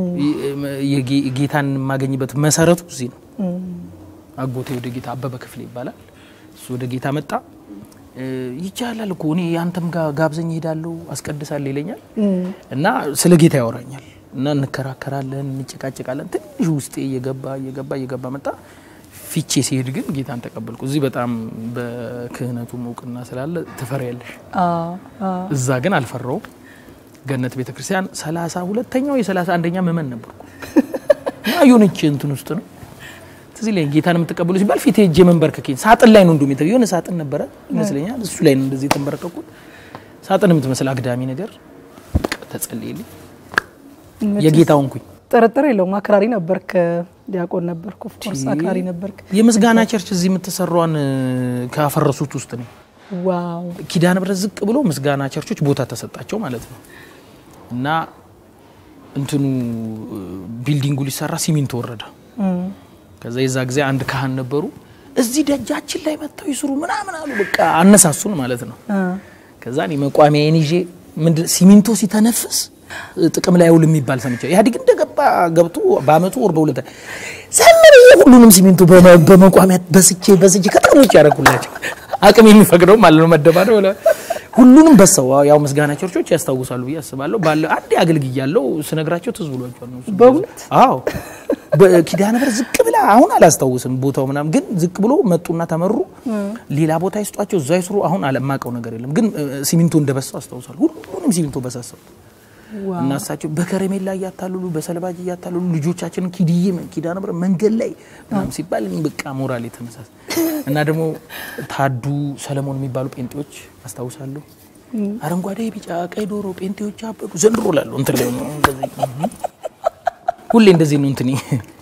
የጌ- ጌታን የማገኝበት መሰረቱ እዚህ ነው። አጎቴ ወደ ጌታ አበበ ክፍል ይባላል። እሱ ወደ ጌታ መጣ። እ ይቻላል እኮ እኔ አንተም ጋር ጋብዘኝ እሄዳለሁ አስቀድሳለሁ ይለኛል እና ስለ ጌታ ያወራኛል እና እንከራከራለን፣ እንጨቃጨቃለን። ትንሽ ውስጤ እየገባ እየገባ እየገባ መጣ። ፊቼ ሲሄድ ግን ጌታን ተቀበልኩ። እዚህ በጣም በክህነቱም እውቅና ስላለ ትፈሪያለሽ። አዎ አዎ እዛ ግን አልፈራውም። ገነት ቤተ ክርስቲያን ሰላሳ ሁለተኛው የሰላሳ አንደኛ ምእመን ነበርኩ እና የሆነች እንትን ውስጥ ነው ትዝ ይለኝ ጌታን የምትቀበሉ ሲባል ፊት ሄጄ መንበርከኬን ሳጥን ላይ ነው እንዲሁም የተ- የሆነ ሳጥን ነበረ ይመስለኛል እሱ ላይ ነው እንደዚህ የተንበረከኩት ሳጥን የምትመስል አግዳሚ ነገር ተጸልይልኝ የጌታ ሆንኩኝ። ጥርጥር የለውም። አክራሪ ነበርክ፣ ዲያቆን ነበርክ፣ ኦፍኮርስ አክራሪ ነበርክ። የምስጋና ቸርች እዚህ የምትሰሯን ካፈረሱት ውስጥ ነው። ዋው ኪዳነ ምሕረት ዝቅ ብሎ ምስጋና ቸርቾች ቦታ ተሰጣቸው ማለት ነው። እና እንትኑ ቢልዲንጉ ሊሰራ ሲሚንቶ ወረደ። ከዛ የዛ ጊዜ አንድ ካህን ነበሩ። እዚህ ደጃችን ላይ መጥተው ይስሩ ምናምን አሉ። በቃ አነሳሱን ማለት ነው። ከዛ እኔ መቋሚያዬን ይዤ ምንድን ሲሚንቶ ሲተነፍስ ጥቅም ላይ ውል የሚባል ሰምቼ ኢህአዴግ እንደገባ ገብቶ በአመቱ ወር በሁለት ዘምር ሁሉንም ሲሚንቶ በመ- በመቋሚያ በስቼ በስቼ ከጥቅም ውጭ ያደረኩላቸው አቅም የሚፈቅደው ማለት ነው። መደባደብ ብለ ሁሉንም በሰው ያው ምስጋና ቸርቾች ያስታውሳሉ ብዬ አስባለሁ። ባለ አንዴ አገልግያለሁ ስነግራቸው ትዝ ብሏቸዋል ነው በእውነት አዎ በኪዳነ ምሕረት ዝቅ ብላ አሁን አላስታውስም ቦታው ምናምን ግን ዝቅ ብሎ መጡና ተመሩ። ሌላ ቦታ ይስጧቸው እዛ ይስሩ። አሁን አለማቀው ነገር የለም ግን እ፣ ሲሚንቶ እንደበሳው አስታውሳለሁ። ሁሉንም ሲሚንቶ በሳሰው ዋው። እና እሳቸው በከረሜላ እያታለሉ በሰልባጅ እያታለሉ ልጆቻችንን ኪድዬ ኪዳ ነበር መንገድ ላይ ምናምን ሲባል እኔ በቃ ሞራል የተነሳስ እና ደግሞ ታዱ ሰለሞን የሚባሉ ጴንጤዎች አስታውሳለሁ። አረንጓዴ ቢጫ ቀይ ዶሮ ጴንጤዎች አበዱ ዘንድሮ ላሉ እንትን ላይ ነው እንደዚህ ሁሌ እንደዚህ ነው እንትኔ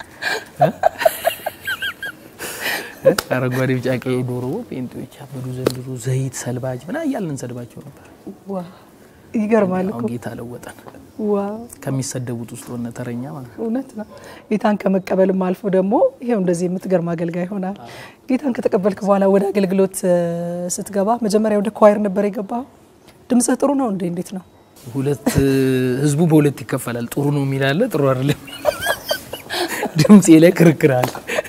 አረንጓዴ ቢጫ ቀይ ዶሮ ጴንጤዎች አበዱ ዘንድሮ ዘይት ሰልባጅ ምና እያልን እንሰድባቸው ነበር። ዋው ይገርማል እኮ አሁን ጌታ ለወጠን ዋው ከሚሰደቡት ውስጥ ሆነ ተረኛ ማለት ነው። እውነት ነው። ጌታን ከመቀበልም አልፎ ደግሞ ይሄው እንደዚህ የምትገርም አገልጋይ ሆናል። ጌታን ከተቀበልክ በኋላ ወደ አገልግሎት እ፣ ስትገባ መጀመሪያ ወደ ኳየር ነበር የገባው። ድምፅህ ጥሩ ነው እንዴ? እንዴት ነው? ሁለት ህዝቡ በሁለት ይከፈላል። ጥሩ ነው የሚል አለ፣ ጥሩ አይደለም። ድምፄ ላይ ክርክር አለ።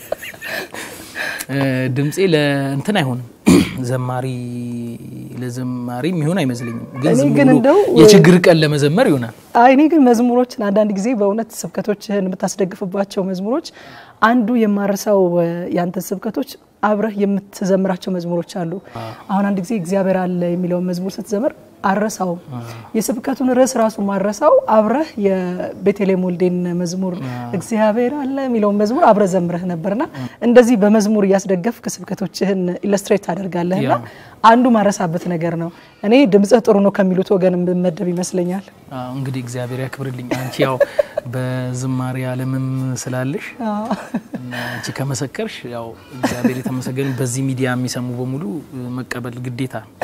እ፣ ድምፄ ለእንትን አይሆንም ዘማሪ ለዘማሪ የሚሆን አይመስለኝም። ግን እኔ ዝም ግን ብሎ እንደው የችግር ቀን ለመዘመር ይሆናል። አይ እኔ ግን መዝሙሮችን አንዳንድ ጊዜ በእውነት ስብከቶችህን የምታስደግፍባቸው መዝሙሮች አንዱ የማረሳው እ፣ ያንተን ስብከቶች አብረህ የምትዘምራቸው መዝሙሮች አሉ። አሁን አንድ ጊዜ እግዚአብሔር አለ የሚለውን መዝሙር ስትዘምር አረሳውም። የስብከቱን ርዕስ ራሱ ማረሳው አብረህ የቤተልሔም ወልዴን መዝሙር እግዚአብሔር አለ የሚለውን መዝሙር አብረህ ዘምረህ ነበርና እንደዚህ በመዝሙር እያስደገፍክ ስብከቶችህን ኢለስትሬት ታደርጋለህና ያ። አንዱ ማረሳበት ነገር ነው። እኔ ድምፅህ ጥሩ ነው ከሚሉት ወገን የምመደብ ይመስለኛል። አዎ፣ እንግዲህ እግዚአብሔር ያክብርልኝ። አንቺ ያው በዝማሬ ዓለምም ስላለሽ እና አንቺ ከመሰከርሽ ያው እግዚአብሔር የተመሰገነ። በዚህ ሚዲያ የሚሰሙ በሙሉ እ፣ መቀበል ግዴታ ነው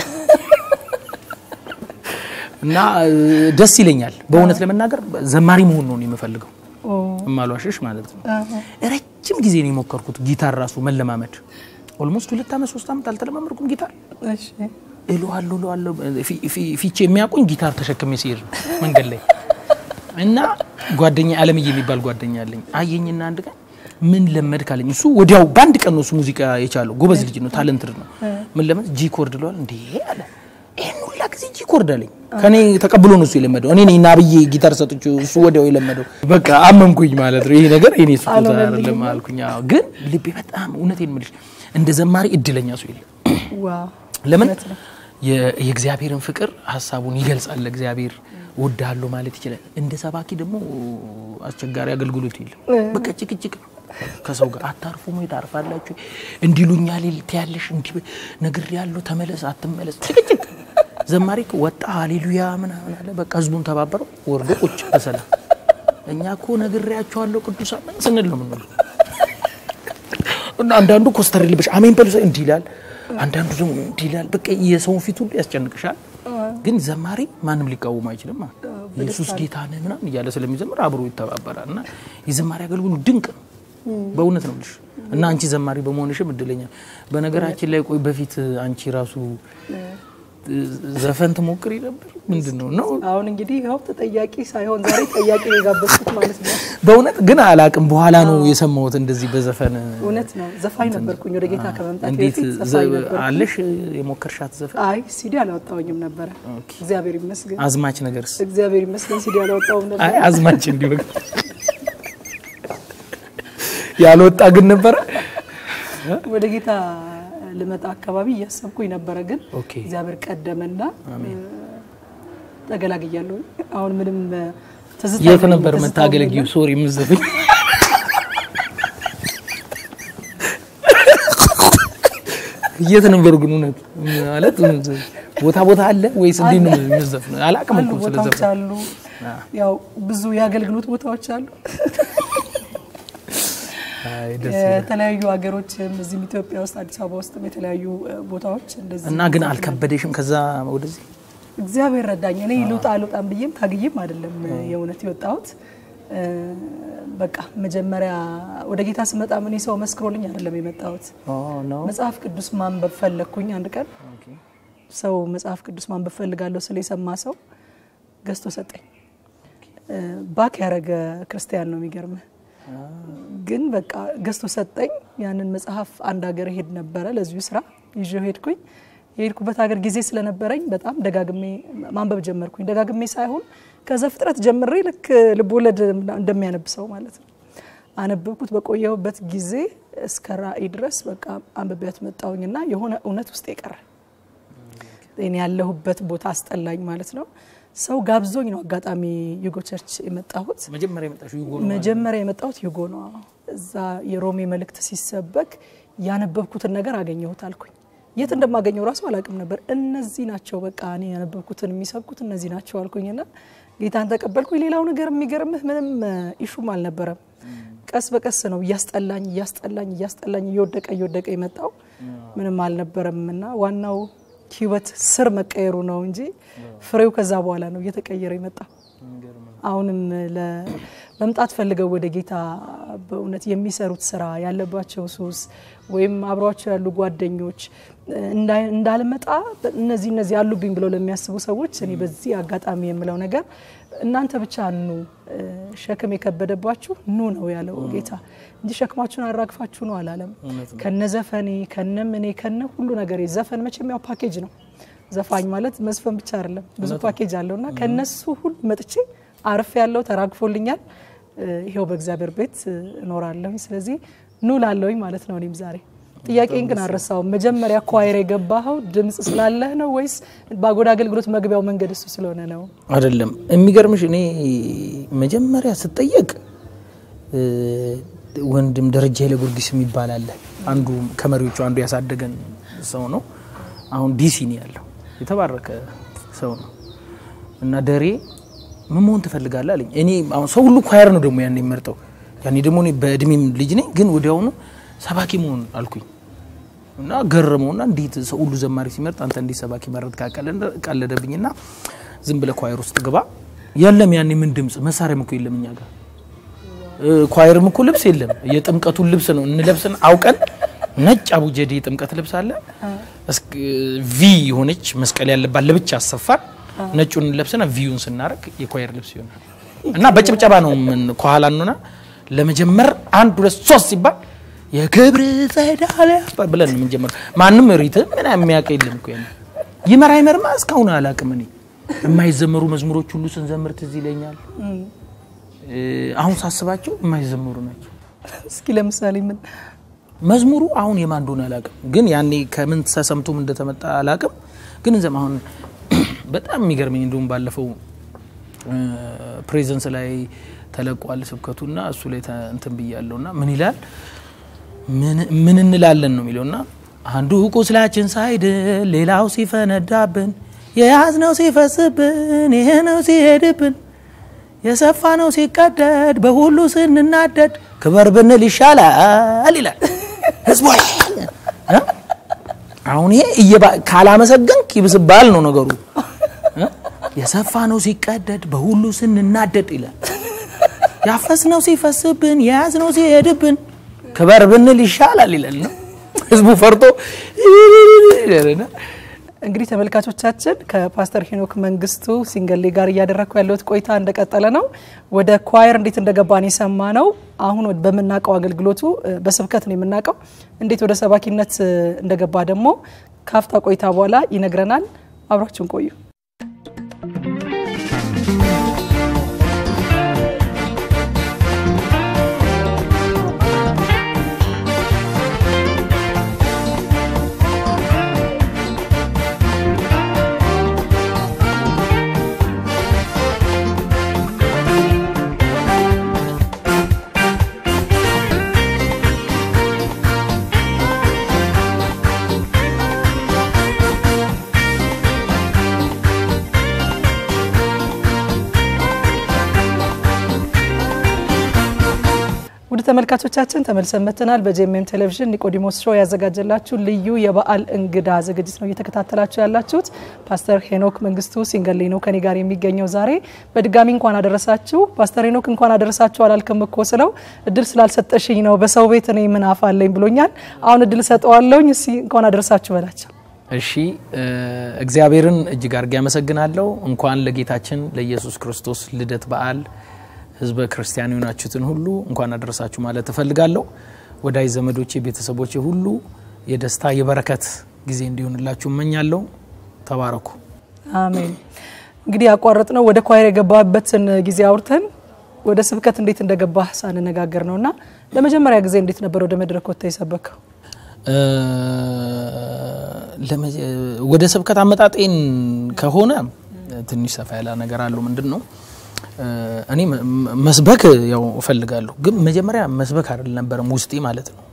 እና እ፣ ደስ ይለኛል በእውነት ለመናገር ዘማሪ መሆን ነው እኔ የምፈልገው ኦ፣ እማሏሽሽ ማለት ነው። አዎ። ረጅም ጊዜ ነው የሞከርኩት ጊታር ራሱ መለማመድ። ኦልሞስት ሁለት ዓመት ሶስት ዓመት አልተለማመድኩም ጊታር እሺ እለዋለሁ እለዋለሁ ፊ- ፊ- ፊቼ የሚያውቁኝ ጊታር ተሸክሜ ሲሄድ ነው መንገድ ላይ እና ጓደኛ አለምዬ የሚባል ጓደኛ አለኝ። አየኝና አንድ ቀን ምን ለመድ ካለኝ እሱ ወዲያው በአንድ ቀን ነው እሱ ሙዚቃ የቻለው ጎበዝ ልጅ ነው፣ ታለንትድ ነው። ምን ለመድ ጂ ኮርድ ለዋል እንዴ አለ። ይህን ሁላ ጊዜ ጂ ኮርድ አለኝ። ከኔ ተቀብሎ ነው እሱ የለመደው። እኔ ነኝ ናብዬ ጊታር ሰጥቼው እሱ ወዲያው የለመደው። በቃ አመንኩኝ ማለት ነው። ይሄ ነገር የኔ ስጦታ አልሆነልኝም። አይደለም አልኩኝ። አዎ፣ ግን ልቤ በጣም እውነቴን የምልሽ እንደ ዘማሪ እድለኛ ሰው የለም። ዋው ለምን እውነት ነው። የ- የእግዚአብሔርን ፍቅር ሀሳቡን ይገልጻል። እግዚአብሔር እወድሃለሁ ማለት ይችላል። እንደ ሰባኪ ደግሞ አስቸጋሪ አገልግሎት የለም። በቃ ጭቅጭቅ ነው ከሰው ጋር አታርፉም ወይ ታርፋላችሁ፣ እንዲሉኛል ትያለሽ፣ እንዲህ ነግር ያለው ተመለስ አትመለስ፣ ጭቅጭቅ። ዘማሪ እኮ ወጣ ሃሌሉያ ምናምን አለ። በቃ ህዝቡን ተባበረው ወርዶ ቁጭ በሰላም እኛ እኮ ነግሬያቸዋለሁ ቅዱሳን ምን ስንል ነው የምንውለው? እና አንዳንዱ ኮስተር ልብሽ አሜን በሉ እንዲህ ይላል፣ አንዳንዱ ደግሞ እንዲህ ይላል። በቃ የሰውን ፊት ሁሉ ያስጨንቅሻል። ግን ዘማሪ ማንም ሊቃወም አይችልም። ማለት ኢየሱስ ጌታ ነህ ምናምን እያለ ስለሚዘምር አብሮ ይተባበራል። እና የዘማሪ አገልግሎት ድንቅ ነው፣ በእውነት ነው ልሽ እና አንቺ ዘማሪ በመሆንሽም እድለኛ። በነገራችን ላይ ቆይ በፊት አንቺ ራሱ ዘፈን ትሞክሪ ነበር? ምንድን ነው ነው አሁን እንግዲህ ይኸው ተጠያቂ ሳይሆን ዛሬ ጠያቂ ነው የጋበዝኩት ማለት ነው። በእውነት ግን አላቅም። በኋላ ነው የሰማሁት እንደዚህ በዘፈን እውነት ነው። ዘፋኝ ነበርኩኝ ወደ ጌታ ከመምጣት እንዴት በፊት ዘ- ዘፋኝ ነበርኩኝ። አለሽ የሞከርሻት ዘፈን? አይ ሲዲ አላወጣሁኝም ነበረ። ኦኬ። እግዚአብሔር ይመስገን፣ አዝማች ነገርስ? እግዚአብሔር ይመስገን ሲዲ አላወጣሁም ነበር። አይ አዝማች እንዲሁ ያልወጣ ግን ነበረ። ወደ ጌታ ልመጣ አካባቢ እያሰብኩኝ ነበረ፣ ግን ኦኬ። እግዚአብሔር ቀደመና ተገላግያለሁ። አሁን ምንም እ፣ ትዝታ የት የለኝም፣ ነበር ትዝታውም መታገለጊው? የለም። ሶሪ ምዘፍኝ የት ነበር ግን እውነት ማለት ቦታ ቦታ አለ ወይስ እንዴት ነው የምዘፍነው? አላውቅም አሉ እኮ ስለ ቦታዎች ዘፈን። አሉ፣ ያው ብዙ የአገልግሎት ቦታዎች አሉ። አይ ደስ ይላል። የተለያዩ ሀገሮችም እዚህም ኢትዮጵያ ውስጥ አዲስ አበባ ውስጥም የተለያዩ እ፣ ቦታዎች እንደዚህ እና ግን አልከበደሽም ከዛ ወደዚህ? እግዚአብሔር ረዳኝ። እኔ ልውጣ ልውጣም ብዬም ታግዬም አይደለም የእውነት የወጣሁት። እ፣ በቃ መጀመሪያ ወደ ጌታ ስመጣ እኔ ሰው መስክሮልኝ አይደለም የመጣሁት። ኦ ኖ መጽሐፍ ቅዱስ ማንበብ ፈለግኩኝ። አንድ ቀን ሰው መጽሐፍ ቅዱስ ማንበብ ፈልጋለሁ ስለ የሰማ ሰው ገዝቶ ሰጠኝ። እ፣ ባክ ያደረገ ክርስቲያን ነው የሚገርምህ። ግን በቃ ገዝቶ ሰጠኝ። ያንን መጽሐፍ አንድ ሀገር ሄድ ነበረ ለዚሁ ስራ ይዤው ሄድኩኝ። የሄድኩበት ሀገር ጊዜ ስለነበረኝ በጣም ደጋግሜ ማንበብ ጀመርኩኝ። ደጋግሜ ሳይሆን ከዘፍጥረት ጀምሬ ልክ ልቦለድ እንደሚያነብ ሰው ማለት ነው። አነበብኩት። በቆየሁበት ጊዜ እስከ ራእይ ድረስ በቃ አንብቤያት መጣሁኝና የሆነ እውነት ውስጥ የቀረ እኔ ያለሁበት ቦታ አስጠላኝ ማለት ነው። ሰው ጋብዞኝ ነው አጋጣሚ ዩጎ ቸርች የመጣሁት። መጀመሪያ የመጣሽው ዩጎ ነው? መጀመሪያ የመጣሁት ዩጎ ነው። እዛ የሮሜ መልእክት ሲሰበክ ያነበብኩትን ነገር አገኘሁት አልኩኝ። የት እንደማገኘው ራሱ አላውቅም ነበር። እነዚህ ናቸው በቃ እኔ ያነበብኩትን የሚሰብኩት እነዚህ ናቸው አልኩኝና ጌታን ተቀበልኩኝ። ሌላው ነገር የሚገርምህ ምንም ኢሹም አልነበረም። ቀስ በቀስ ነው እያስጠላኝ እያስጠላኝ እያስጠላኝ እየወደቀ እየወደቀ የመጣው ምንም አልነበረም እና ዋናው ህይወት ስር መቀየሩ ነው እንጂ ፍሬው ከዛ በኋላ ነው እየተቀየረ የመጣው። አሁንም ለመምጣት ፈልገው ወደ ጌታ በእውነት የሚሰሩት ስራ ያለባቸው ሱስ ወይም አብሯቸው ያሉ ጓደኞች እንዳልመጣ እነዚህ እነዚህ አሉብኝ ብለው ለሚያስቡ ሰዎች እኔ በዚህ አጋጣሚ የምለው ነገር እናንተ ብቻ ኑ፣ ሸክም የከበደባችሁ ኑ ነው ያለው ጌታ እንጂ ሸክማችሁን አራግፋችሁ ነው አላለም። ከነ ዘፈኔ ከነ ምኔ ከነ ሁሉ ነገር ዘፈን መቼም ያው ፓኬጅ ነው። ዘፋኝ ማለት መዝፈን ብቻ አይደለም፣ ብዙ ፓኬጅ አለው እና ከነሱ ሁሉ መጥቼ አርፍ ያለው ተራግፎልኛል። ይሄው በእግዚአብሔር ቤት እኖራለሁ። ስለዚህ ኑ ላለሁኝ ማለት ነው። እኔም ዛሬ ጥያቄን ግን አልረሳውም። መጀመሪያ ኳይር የገባኸው ድምጽ ስላለህ ነው ወይስ በአጎዳ አገልግሎት መግቢያው መንገድ እሱ ስለሆነ ነው? አይደለም። የሚገርምሽ እኔ መጀመሪያ ስጠየቅ ወንድም ደረጃ ኃይለ ጊዮርጊስ የሚባል አለ። አንዱ ከመሪዎቹ አንዱ ያሳደገን ሰው ነው። አሁን ዲሲ ነው ያለው። የተባረከ ሰው ነው እና ደሬ ምን መሆን ትፈልጋለህ አለኝ። እኔ አሁን ሰው ሁሉ ኳየር ነው ደግሞ ያን የሚመርጠው። ያኔ ደግሞ እኔ በእድሜም ልጅ ነኝ፣ ግን ወዲያውኑ ሰባኪ መሆን አልኩኝ እና ገረመውና እንዴት ሰው ሁሉ ዘማሪ ሲመርጥ አንተ እንዴት ሰባኪ መረጥ ካቀለደብኝና ዝም ብለህ ኳየር ውስጥ ግባ። የለም ያኔ ምን ድምጽ መሳሪያም እኮ የለም እኛ ጋር ኳየርም እኮ ልብስ የለም። የጥምቀቱን ልብስ ነው እንለብስን አውቀን ነጭ አቡጀዴ የጥምቀት ልብስ አለ ቪ የሆነች መስቀል ያለባት ለብቻ አሰፋን ነጩን ለብስና ቪዩን ስናደርግ የኳየር ልብስ ይሆናል እና በጭብጨባ ነው ምን ከኋላ እንሆና ለመጀመር አንድ ሁለት ሶስት ሲባል የክብር ጸዳለ ብለን ነው የምንጀምረው። ማንም ሪት ምን የሚያውቅ የለም እኮ ያኔ ይመራ ይመርማ እስካሁን አላውቅም። እኔ የማይዘመሩ መዝሙሮች ሁሉ ስንዘምር ትዝ ይለኛል። አሁን ሳስባቸው የማይዘመሩ ናቸው። እስኪ ለምሳሌ ምን መዝሙሩ አሁን የማን እንደሆነ አላውቅም፣ ግን ያኔ ከምን ተሰምቶም እንደተመጣ አላውቅም። ግን ዘም አሁን በጣም የሚገርመኝ እንደውም ባለፈው ፕሬዘንስ ላይ ተለቋል ስብከቱና እሱ ላይ እንትን ብያለሁና ምን ይላል ምን እንላለን ነው የሚለውና አንዱ ቁስላችን ሳይድን ሌላው ሲፈነዳብን የያዝነው ሲፈስብን ይሄ ነው ሲሄድብን የሰፋ ነው ሲቀደድ በሁሉ ስንናደድ ክበር ብንል ይሻላል ይላል ህዝቡ። አሁን ይሄ ካላመሰገንክ ይብስባል ነው ነገሩ። የሰፋ ነው ሲቀደድ በሁሉ ስንናደድ ይላል። ያፈስነው ሲፈስብን የያዝነው ሲሄድብን ክበር ብንል ይሻላል ይላል ነው ህዝቡ ፈርቶ እንግዲህ ተመልካቾቻችን ከፓስተር ሄኖክ መንግስቱ ሲንገሌ ጋር እያደረግኩ ያለሁት ቆይታ እንደቀጠለ ነው። ወደ ኳየር እንዴት እንደገባን የሰማ ነው። አሁን በምናውቀው አገልግሎቱ በስብከት ነው የምናውቀው። እንዴት ወደ ሰባኪነት እንደገባ ደግሞ ካፍታ ቆይታ በኋላ ይነግረናል። አብራችሁን ቆዩ። ውድ ተመልካቾቻችን ተመልሰን መጥተናል። በጄኤምኤም ቴሌቪዥን ኒቆዲሞስ ሾው ያዘጋጀላችሁ ልዩ የበዓል እንግዳ ዝግጅት ነው እየተከታተላችሁ ያላችሁት። ፓስተር ሄኖክ መንግስቱ ሲንገሌ ነው ከኔ ጋር የሚገኘው ዛሬ። በድጋሚ እንኳን አደረሳችሁ። ፓስተር ሄኖክ እንኳን አደረሳችሁ አላልክም እኮ ስለው እድል ስላልሰጠሽኝ ነው። በሰው ቤት እኔ ምን አፋለኝ ብሎኛል። አሁን እድል ሰጠዋለሁኝ። እስኪ እንኳን አደረሳችሁ በላቸው። እሺ እግዚአብሔርን እጅግ አድርጌ ያመሰግናለሁ። እንኳን ለጌታችን ለኢየሱስ ክርስቶስ ልደት በዓል ህዝበ ክርስቲያን የሆናችሁትን ሁሉ እንኳን አደረሳችሁ ማለት እፈልጋለሁ። ወዳጅ ዘመዶቼ፣ ቤተሰቦቼ ሁሉ የደስታ የበረከት ጊዜ እንዲሆንላችሁ እመኛለሁ። ተባረኩ። አሜን። እንግዲህ ያቋረጥ ነው ወደ ኳየር የገባበትን ጊዜ አውርተን ወደ ስብከት እንዴት እንደገባህ ሳንነጋገር ነው እና ለመጀመሪያ ጊዜ እንዴት ነበር ወደ መድረክ ወጥተህ የሰበከው? ወደ ስብከት አመጣጤን ከሆነ ትንሽ ሰፋ ያለ ነገር አለው። ምንድን ነው እኔ መስበክ ያው እፈልጋለሁ፣ ግን መጀመሪያ መስበክ አይደል ነበረም ውስጤ ማለት ነው።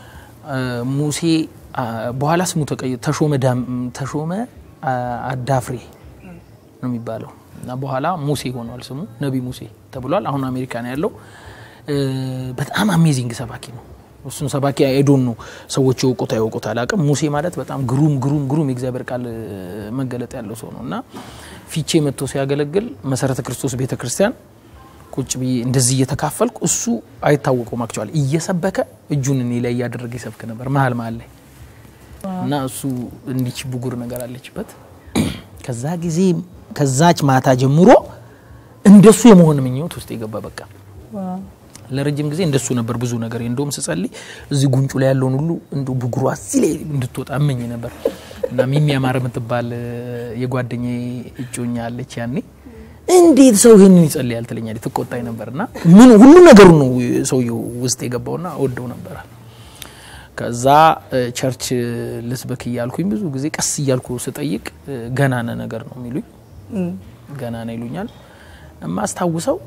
ሙሴ በኋላ ስሙ ተሾመ ተሾመ አዳፍሬ ነው የሚባለው እና በኋላ ሙሴ ሆኗል ስሙ ነቢ ሙሴ ተብሏል። አሁን አሜሪካ ነው ያለው። በጣም አሜዚንግ ሰባኪ ነው። እሱን ሰባኪ ኤዶን ነው ሰዎች የውቁት ያውቁት አላቅም። ሙሴ ማለት በጣም ግሩም ግሩም ግሩም የእግዚአብሔር ቃል መገለጥ ያለው ሰው ነው እና ፊቼ መጥቶ ሲያገለግል መሰረተ ክርስቶስ ቤተ ክርስቲያን ቁጭ ብዬ እንደዚህ እየተካፈልኩ እሱ አይታወቀውም አክቹዋሊ እየሰበከ እጁን እኔ ላይ እያደረገ ይሰብክ ነበር መሀል መሀል ላይ እና እሱ እንዲች ብጉር ነገር አለችበት። ከዛ ጊዜ ከዛች ማታ ጀምሮ እንደሱ የመሆን ምኞት ውስጥ የገባ በቃ ለረጅም ጊዜ እንደሱ ነበር ብዙ ነገር እንደውም ስጸልይ እዚህ ጉንጩ ላይ ያለውን ሁሉ እንደ ብጉሯ እዚህ ላይ እንድትወጣ እመኝ ነበር እና ሚሚ ያማረ የምትባል የጓደኛ እጮኛ አለች ያኔ እንዴት ሰው ይህንን ይጸልያል ትለኛለች ትቆጣኝ ነበር እና ምን ሁሉ ነገሩ ነው ሰውየው ውስጥ የገባውና ወደው ነበረ ከዛ ቸርች ልስበክ እያልኩኝ ብዙ ጊዜ ቀስ እያልኩ ስጠይቅ ገናነ ነገር ነው የሚሉኝ ገናነ ይሉኛል የማስታውሰው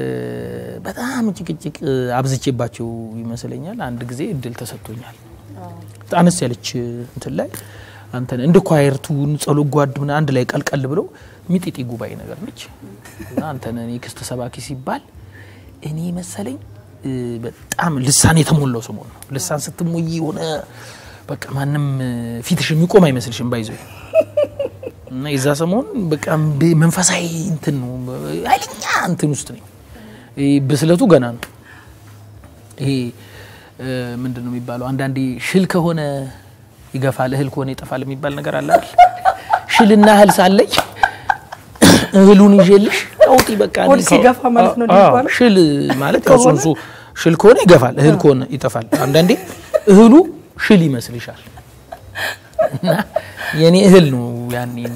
በጣም ጭቅጭቅ አብዝቼባቸው ይመስለኛል። አንድ ጊዜ እድል ተሰጥቶኛል። አነስ ያለች እንትን ላይ አንተ እንደ ኳየርቱን ጸሎት ጓድ ምናምን አንድ ላይ ቀልቀል ብለው ሚጢጢ ጉባኤ ነገር ነች እና አንተን እኔ ክስተ ሰባኪ ሲባል እኔ መሰለኝ በጣም ልሳን የተሞላው ሰሞን ነው። ልሳን ስትሞይ የሆነ በቃ ማንም ፊትሽ የሚቆም አይመስልሽም ባይዘ እና የዛ ሰሞን በቃ መንፈሳዊ እንትን ነው ኃይለኛ እንትን ውስጥ ነኝ። ብስለቱ ገና ነው። ይሄ ምንድን ነው የሚባለው? አንዳንዴ ሽል ከሆነ ይገፋል፣ እህል ከሆነ ይጠፋል የሚባል ነገር አለ አይደል? ሽልና እህል ሳለች እህሉን ይዤልሽ አውጪ በቃ ሆድ ሲገፋ ማለት ነው የሚባለው። ሽል ማለት ያው ጽንሱ ሽል ከሆነ ይገፋል፣ እህል ከሆነ ይጠፋል። አንዳንዴ እህሉ ሽል ይመስልሻል እና የኔ እህል ነው ያኔ እና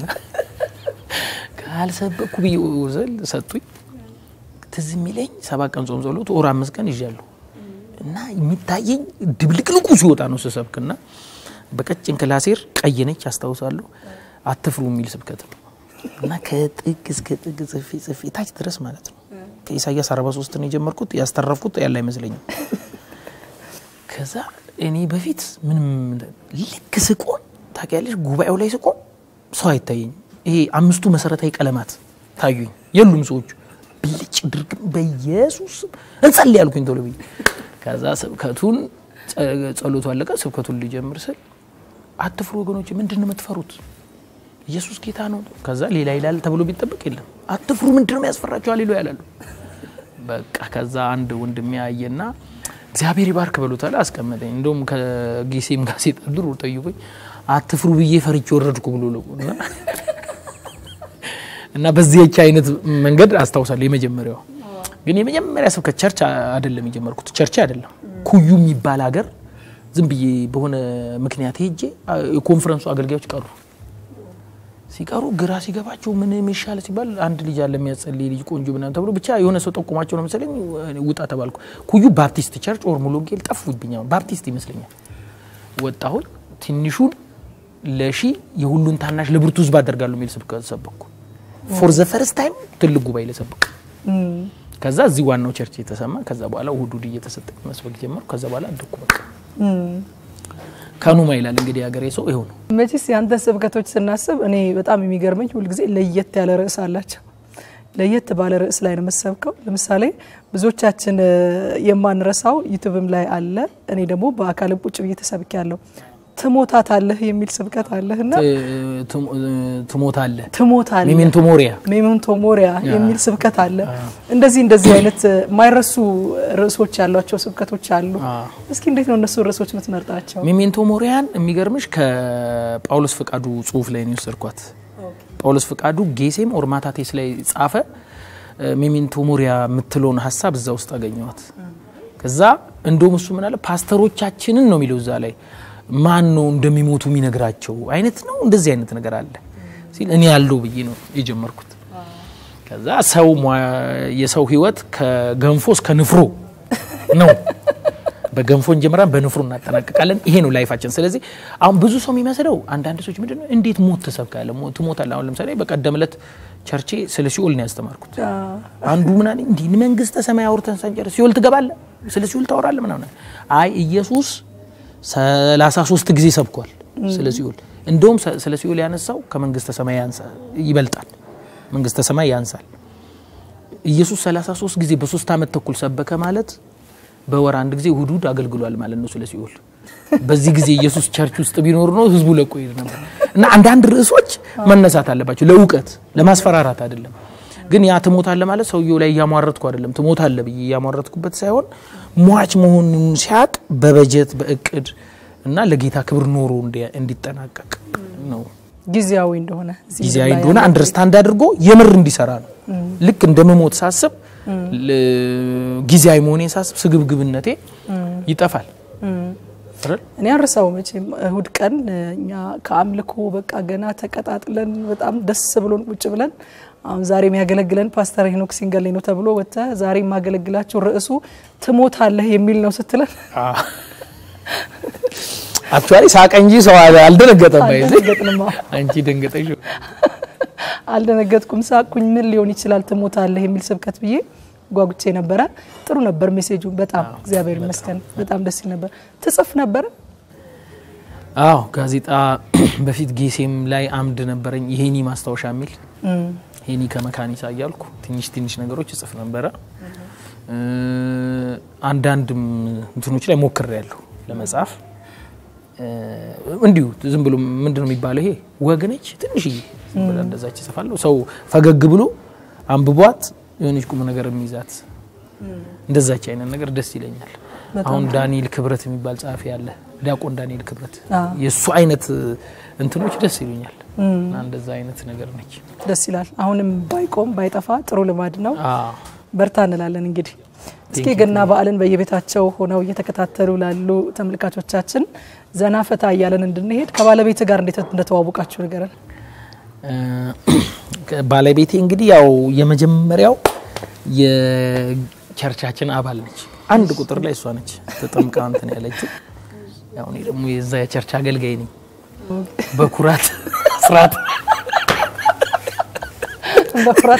ካልሰበኩ ብዬ ዘል ሰጡኝ። ትዝ የሚለኝ ሰባት ቀን ጾም ጸሎት ወር አምስት ቀን ይዣለሁ እና የሚታየኝ ድብልቅልቁ ሲወጣ ነው ስሰብክና በቀጭን ክላሴር ቀይ ነች አስታውሳለሁ። አትፍሩ የሚል ስብከት ነው እና ከጥግ እስከ ጥግ ጽፌ ጽፌ ታች ድረስ ማለት ነው። ከኢሳያስ 43 ነው የጀመርኩት። ያስተረፍኩት ያለ አይመስለኝም። ከዛ እኔ በፊት ምንም ልክ ስቆም ታውቂያለሽ፣ ጉባኤው ላይ ስቆም ሰው አይታየኝም። ይሄ አምስቱ መሰረታዊ ቀለማት ታዩኝ። የሉም ሰዎቹ ብልጭ ድርግም በኢየሱስ እንጸልይ ያልኩኝ ቶሎ ብዬ ከዛ ስብከቱን ጸሎቱ አለቀ። ስብከቱን ሊጀምር ስል አትፍሩ ወገኖች፣ ምንድን ነው የምትፈሩት? ኢየሱስ ጌታ ነው። ከዛ ሌላ ይላል ተብሎ ቢጠበቅ የለም አትፍሩ፣ ምንድን ነው ያስፈራቸው? አሌሎ ያላሉ። በቃ ከዛ አንድ ወንድሜ አየና እግዚአብሔር ይባርክ በሉታል አስቀመጠኝ። እንደውም ከጊሴም ጋዜጣ ድሮ ጠይቆኝ አትፍሩ ብዬ ፈርቼ ወረድኩ ብሎ ነው እና እና በዚህች አይነት መንገድ አስታውሳለሁ። የመጀመሪያው ግን የመጀመሪያ ስብከት ቸርች አይደለም የጀመርኩት፣ ቸርች አይደለም ኩዩ የሚባል ሀገር ዝም ብዬ በሆነ ምክንያት ሄጄ የኮንፈረንሱ አገልጋዮች ቀሩ። ሲቀሩ ግራ ሲገባቸው ምን የሚሻል ሲባል አንድ ልጅ አለ የሚያጸልይ ልጅ ቆንጆ ምናምን ተብሎ ብቻ የሆነ ሰው ጠቁማቸው ነው መሰለኝ ውጣ ተባልኩ። ኩዩ ባፕቲስት ቸርች ኦር ሙሉ ወንጌል ጠፉብኝ። ባፕቲስት ይመስለኛል። ወጣሁኝ። ትንሹን ለሺ የሁሉን ታናሽ ለብርቱ ሕዝብ አደርጋለሁ የሚል ስብከት ሰበኩ። ፎር ዘ ፈርስት ታይም ትልቅ ጉባኤ ለሰብክ ከዛ እዚህ ዋናው ቸርች የተሰማ ከዛ በኋላ እሁድ እሁድ እየተሰጠ መስበክ ጀመርኩ። ከዛ በኋላ አደኩ። በቃ ከኑማ ይላል እንግዲህ ሀገሬ ሰው ይኸው ነው። መቼስ ያንተን ስብከቶች ስናስብ እኔ በጣም የሚገርመኝ ሁልጊዜ ለየት ያለ ርዕስ አላቸው። ለየት ባለ ርዕስ ላይ ነው የምሰብከው። ለምሳሌ ብዙዎቻችን የማንረሳው ዩቱብም ላይ አለ። እኔ ደግሞ በአካልም ቁጭ ብዬ ተሰብክ ያለው ትሞታታለህ የሚል ስብከት አለህ እና ትሞታለህ ትሞታለህ ሜሜንቶ ሞሪያ ሜሜንቶ ሞሪያ የሚል ስብከት አለ። እንደዚህ እንደዚህ አይነት የማይረሱ ርዕሶች ያሏቸው ስብከቶች አሉ። እስኪ እንዴት ነው እነሱ ርዕሶች የምትመርጣቸው? ሜሜንቶ ሞሪያን የሚገርምሽ ከጳውሎስ ፈቃዱ ጽሁፍ ላይ ነው የወሰድኳት። ጳውሎስ ፈቃዱ ጌሴም ኦርማታቴስ ላይ ጻፈ። ሜሜንቶ ሞሪያ የምትለውን ሀሳብ እዛ ውስጥ አገኘዋት። ከዛ እንደውም እሱ ምን አለ ፓስተሮቻችንን ነው የሚለው እዛ ላይ ማን ነው እንደሚሞቱ የሚነግራቸው አይነት ነው። እንደዚህ አይነት ነገር አለ ሲል እኔ ያለው ብዬ ነው የጀመርኩት። ከዛ ሰው የሰው ህይወት ከገንፎ እስከ ንፍሮ ነው። በገንፎ እንጀምራን በንፍሮ እናጠናቅቃለን። ይሄ ነው ላይፋችን። ስለዚህ አሁን ብዙ ሰው የሚመስለው አንዳንድ ሰዎች ምንድን ነው እንዴት ሞት ትሰብካለህ? ሞት ትሞታለህ። አሁን ለምሳሌ በቀደም ዕለት ቸርቼ ስለ ሲኦል ነው ያስተማርኩት። አንዱ ምን አለኝ፣ እንዲህ መንግስተ ሰማይ አውርተን ሳንጨርስ ሲኦል ትገባለህ፣ ስለ ሲኦል ታወራለህ ምናምን። አይ ኢየሱስ ሰላሳ ሶስት ጊዜ ሰብኳል ስለ ሲኦል። እንደውም ስለ ሲኦል ያነሳው ከመንግስተ ሰማይ ይበልጣል፣ መንግስተ ሰማይ ያንሳል። ኢየሱስ 33 ጊዜ በሶስት ዓመት ተኩል ሰበከ ማለት በወር አንድ ጊዜ እሁድ እሁድ አገልግሏል ማለት ነው ስለ ሲኦል። በዚህ ጊዜ ኢየሱስ ቸርች ውስጥ ቢኖር ነው ህዝቡ ለቆ ይሄድ ነበር። እና አንዳንድ ርዕሶች መነሳት አለባቸው ለእውቀት ለማስፈራራት አይደለም። ግን ያ ትሞታለህ ማለት ሰውየው ላይ እያሟረትኩ አይደለም፣ ትሞታለህ ብዬ እያሟረትኩበት ሳይሆን ሟች መሆኑን ሲያቅ በበጀት በእቅድ እና ለጌታ ክብር ኖሮ እንዲጠናቀቅ ነው ጊዜያዊ እንደሆነ ጊዜያዊ እንደሆነ አንደርስታንድ አድርጎ የምር እንዲሰራ ነው። ልክ እንደመሞት ሳስብ ጊዜያዊ መሆኔን ሳስብ ስግብግብነቴ ይጠፋል። እኔ አረሳው መቼም እሁድ ቀን እኛ ከአምልኮ በቃ ገና ተቀጣጥለን በጣም ደስ ብሎን ቁጭ ብለን አሁን ዛሬ የሚያገለግለን ፓስተር ሄኖክ ሲንገሌ ነው ተብሎ ወጥተ ዛሬ የማገለግላቸው ርዕሱ ትሞታለህ የሚል ነው ስትለን አክቹዋሊ ሳቀ እንጂ ሰው አልደነገጠም። አልደነገጥንም። አንቺ ደንገጠሽ። አልደነገጥኩም፣ ሳቅኩኝ። ምን ሊሆን ይችላል ትሞታለህ የሚል ስብከት ብዬ ጓጉቼ ነበረ። ጥሩ ነበር ሜሴጁ። በጣም እግዚአብሔር ይመስገን፣ በጣም ደስ ይል ነበር። ትጽፍ ነበረ? አዎ፣ ጋዜጣ በፊት ጌሴም ላይ አምድ ነበረኝ፣ የሄኒ ማስታወሻ የሚል ሄኒ ከመካኒሳ እያልኩ ትንሽ ትንሽ ነገሮች እጽፍ ነበረ። አንዳንድም እንትኖች ላይ ሞክሬ ያለሁ ለመጻፍ እንዲሁ ዝም ብሎ ምንድን ነው የሚባለው ይሄ ወግ ነች ትንሽዬ ዝም ብላ እንደዛች እጽፋለሁ። ሰው ፈገግ ብሎ አንብቧት የሆነች ቁም ነገር የሚይዛት እንደዛች አይነት ነገር ደስ ይለኛል። አሁን ዳንኤል ክብረት የሚባል ጸሐፊ አለ፣ ዲያቆን ዳንኤል ክብረት የእሱ አይነት እንትኖች ደስ ይሉኛል። እና እንደዛ አይነት ነገር ነች። ደስ ይላል። አሁንም ባይቆም ባይጠፋ ጥሩ ልማድ ነው። በርታ እንላለን። እንግዲህ እስኪ ገና በዓልን በየቤታቸው ሆነው እየተከታተሉ ላሉ ተመልካቾቻችን ዘና ፈታ እያለን እንድንሄድ ከባለቤት ጋር እንዴት እንደተዋወቃችሁ ንገረን። ባለቤቴ እንግዲህ ያው የመጀመሪያው የቸርቻችን አባል ነች። አንድ ቁጥር ላይ እሷ ነች ተጠምቃ እንትን ያለችው። ያው እኔ ደግሞ የዛ የቸርች አገልጋይ ነኝ በኩራት ስርዓት በኩራት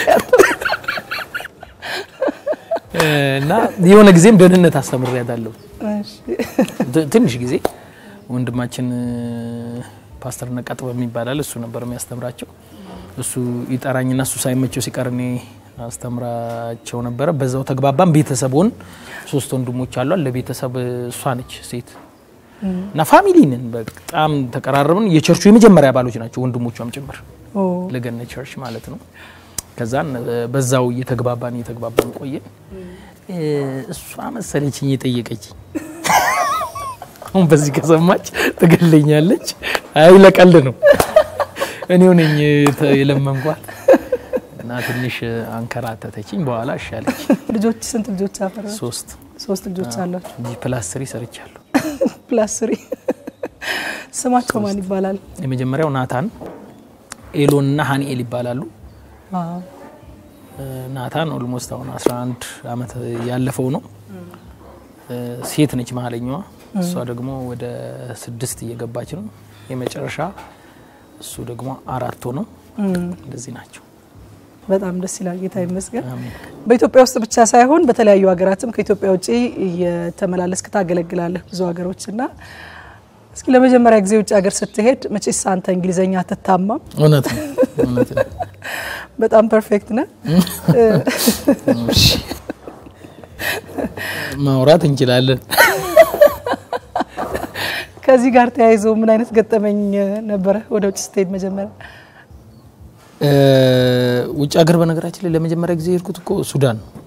እና የሆነ ጊዜም ደህንነት አስተምሬያታለሁ። ትንሽ ጊዜ ወንድማችን ፓስተር ነቃጥበብ የሚባላል እሱ ነበር የሚያስተምራቸው። እሱ ይጠራኝና እሱ ሳይመቸው ሲቀር እኔ አስተምራቸው ነበረ። በዛው ተግባባን። ቤተሰብ ሆን ሶስት ወንድሞች አሏል። ለቤተሰብ እሷ ነች ሴት እና ፋሚሊ ነን። በጣም ተቀራረብን። የቸርቹ የመጀመሪያ አባሎች ናቸው ወንድሞቿም ጭምር ለገነት ቸርች ማለት ነው። ከዛን በዛው እየተግባባን እየተግባባን ቆየን። እሷ መሰለችኝ የጠየቀች አሁን በዚህ ከሰማች ትገለኛለች። አይ ለቀልድ ነው እኔው ነኝ የለመንኳት እና ትንሽ አንከራተተችኝ። በኋላ እሻለች። ልጆች ስንት ልጆች አፈራ? ሶስት ሶስት ልጆች አሏቸው። እንጂ ፕላስ ስሪ ሰርቻለሁ። ፕላስ ስሪ ስማቸው ማን ይባላል? የመጀመሪያው ናታን፣ ኤሎን እና ሀኒኤል ይባላሉ። ናታን ኦልሞስት አሁን 11 ዓመት ያለፈው ነው። ሴት ነች መሀለኛዋ። እሷ ደግሞ ወደ ስድስት እየገባች ነው። የመጨረሻ እሱ ደግሞ አራት ነው። እንደዚህ ናቸው። በጣም ደስ ይላል። ጌታ ይመስገን። በኢትዮጵያ ውስጥ ብቻ ሳይሆን በተለያዩ ሀገራትም ከኢትዮጵያ ውጭ እየተመላለስክ ታገለግላለህ ብዙ ሀገሮች እና እስኪ ለመጀመሪያ ጊዜ ውጭ ሀገር ስትሄድ መቼስ አንተ እንግሊዘኛ አትታማም። እውነት ነው፣ እውነት ነው። በጣም ፐርፌክት ነህ። ማውራት እንችላለን። ከዚህ ጋር ተያይዞ ምን አይነት ገጠመኝ ነበረ ወደ ውጭ ስትሄድ መጀመሪያ? ውጭ ሀገር በነገራችን ላይ ለመጀመሪያ ጊዜ የሄድኩት እኮ ሱዳን ነው።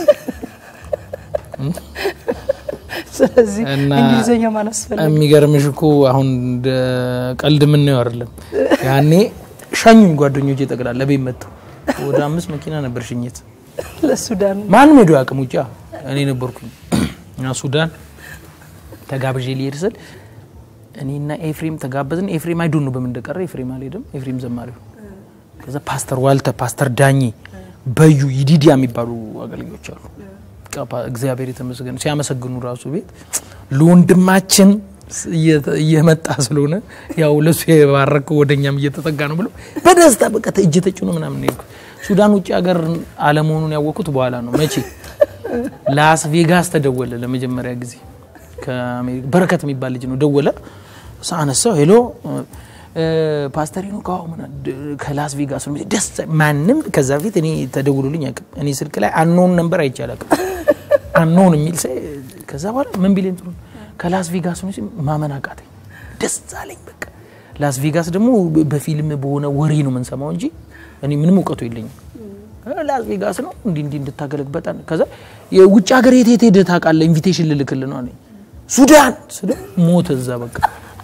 ስለዚህ እና እንግሊዘኛ ማን አስፈለገ? የሚገርምሽ እኮ አሁን እንደ ቀልድ የምናየው አይደለም። ያኔ ሻኙኝ ጓደኞቼ ጠቅላላ ቤት መጥተው ወደ አምስት መኪና ነበር ሽኝት። ለሱዳን ማንም ሄዶ አቅም ውጭ እኔ ነበርኩኝ እና ሱዳን ተጋብዤ ሊሄድ ስል እኔና ኤፍሬም ተጋበዝን። ኤፍሬም አይዶን ነው በምን እንደቀረ ኤፍሬም አልሄድም። ኤፍሬም ዘማሪው ከዛ ፓስተር ዋልተ፣ ፓስተር ዳኜ፣ በዩ ይዲዲያ የሚባሉ አገልጋዮች አሉ። እግዚአብሔር የተመሰገነ ሲያመሰግኑ ራሱ ቤት ለወንድማችን እየመጣ ስለሆነ ያው ለሱ የባረከው ወደኛም እየተጠጋ ነው ብሎ በደስታ በቃ እጅ ተጭኖ ምናምን ነው የሄድኩት። ሱዳን ውጭ ሀገር አለመሆኑን ያወቅኩት በኋላ ነው። መቼ ላስ ቬጋስ ተደወለ ለመጀመሪያ ጊዜ ከአሜሪካ በረከት የሚባል ልጅ ነው ደወለ። ሳነሳው ሄሎ ፓስተሪ ነው ከው ከላስ ቬጋስ ነው ደስ ማንም ከዛ በፊት እኔ ተደውሎልኝ አያውቅም። እኔ ስልክ ላይ አኖን ነበር አይቼ አላውቅም። አኖን የሚል ሰ ከዛ በኋላ ምን ቢለኝ ጥሩ ከላስ ቬጋስ ነው ሲል ማመን አቃተኝ። ደስ አለኝ። በቃ ላስ ቬጋስ ደግሞ በፊልም በሆነ ወሬ ነው የምንሰማው እንጂ እኔ ምንም እውቀቱ የለኝም። ላስ ቬጋስ ነው እንዲህ እንዲህ እንድታገለግ በጣም ከዛ የውጭ ሀገር የት የት ሄደህ ታውቃለህ? ኢንቪቴሽን ልልክልህ ነው አለኝ። ሱዳን ስለ ሞተ እዛ በቃ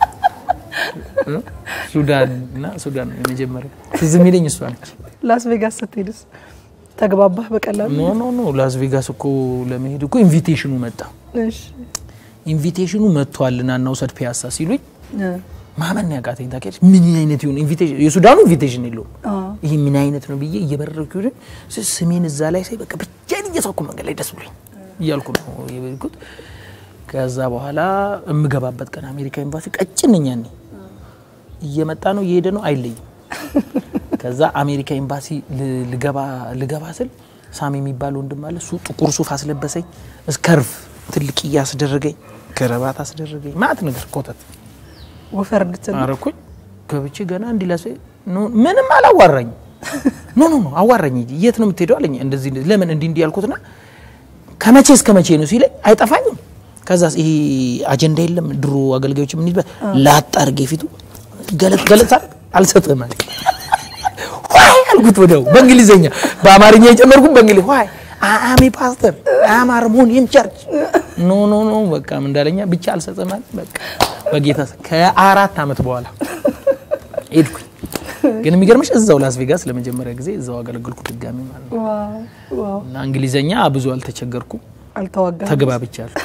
ሱዳን እና ሱዳን የመጀመሪያ ትዝ የሚለኝ እሷ ነች። ላስ ቬጋስ ስትሄድስ ተግባባህ በቀላሉ? ኖ ኖ ኖ ላስ ቬጋስ እኮ ለመሄድ እኮ ኢንቪቴሽኑ መጣ። እሺ ኢንቪቴሽኑ መጥቷል ና እናውሰድ ፒያሳ ሲሉኝ ማመን ያቃተኝ ታውቂያለሽ። ምን አይነት ይሁን ኢንቪቴሽን የሱዳኑ ኢንቪቴሽን የለውም። ይሄ ምን አይነት ነው ብዬ እየበረርኩ ይሁን ስሜን እዛ ላይ ሳይ በቃ ብቻዬን እየሳኩ መንገድ ላይ ደስ ብሎኝ እያልኩ ነው የበልኩት። ከዛ በኋላ የምገባበት ቀን አሜሪካ ኤምባሲ ቀጭን ነኝ ያኔ እየመጣ ነው እየሄደ ነው አይለይም። ከዛ አሜሪካ ኤምባሲ ልገባ ልገባ ስል ሳሚ የሚባል ወንድም አለ። እሱ ጥቁር ሱፍ አስለበሰኝ፣ እስከርፍ ትልቅ እያስደረገኝ፣ ከረባት አስደረገኝ፣ ማት ነገር ኮተት ወፈር እንድትል አረኩኝ። ገብቼ ገና እንዲላስ ምንም አላዋራኝ። ኖ ኖ ኖ አዋራኝ እንጂ የት ነው የምትሄደው አለኝ። እንደዚህ ለምን እንዲህ እንዲህ ያልኩትና ከመቼ እስከ መቼ ነው ሲለኝ አይጠፋኝም። ከዛ ይሄ አጀንዳ የለም ድሮ አገልጋዮች የምንይዝበት ላጥ አድርጌ ፊቱ ገለጥ ገለጥ አልሰጥህም አለኝ። ዋይ አልኩት ወዲያው በእንግሊዝኛ በአማርኛ የጨመርኩት በእንግሊዝ ዋይ አሜ ፓስተር አማርሞኒየም ቸርች ኖ ኖ ኖ በቃ ምን እንዳለኛ ብቻ አልሰጥህም አለኝ። በቃ በጌታ ከአራት ዓመት በኋላ ሄድኩኝ። ግን የሚገርምሽ እዛው ላስ ቬጋስ ለመጀመሪያ ጊዜ እዛው አገለግልኩ ድጋሚ ማለት ነው። እና እንግሊዘኛ ብዙ አልተቸገርኩም፣ አልተዋጋም። ተግባብቻለሁ።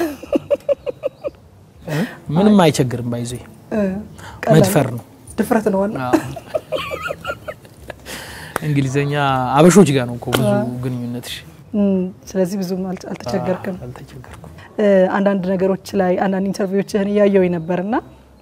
ምንም አይቸግርም። ባይዞ መድፈር ነው ድፍረት ነው ዋና እንግሊዘኛ አበሾች ጋር ነው እኮ ብዙ ግንኙነትሽ። ስለዚህ ብዙም አልተቸገርክም። አልተቸገርኩም። አንዳንድ ነገሮች ላይ አንዳንድ ኢንተርቪዎችህን እያየው ነበርና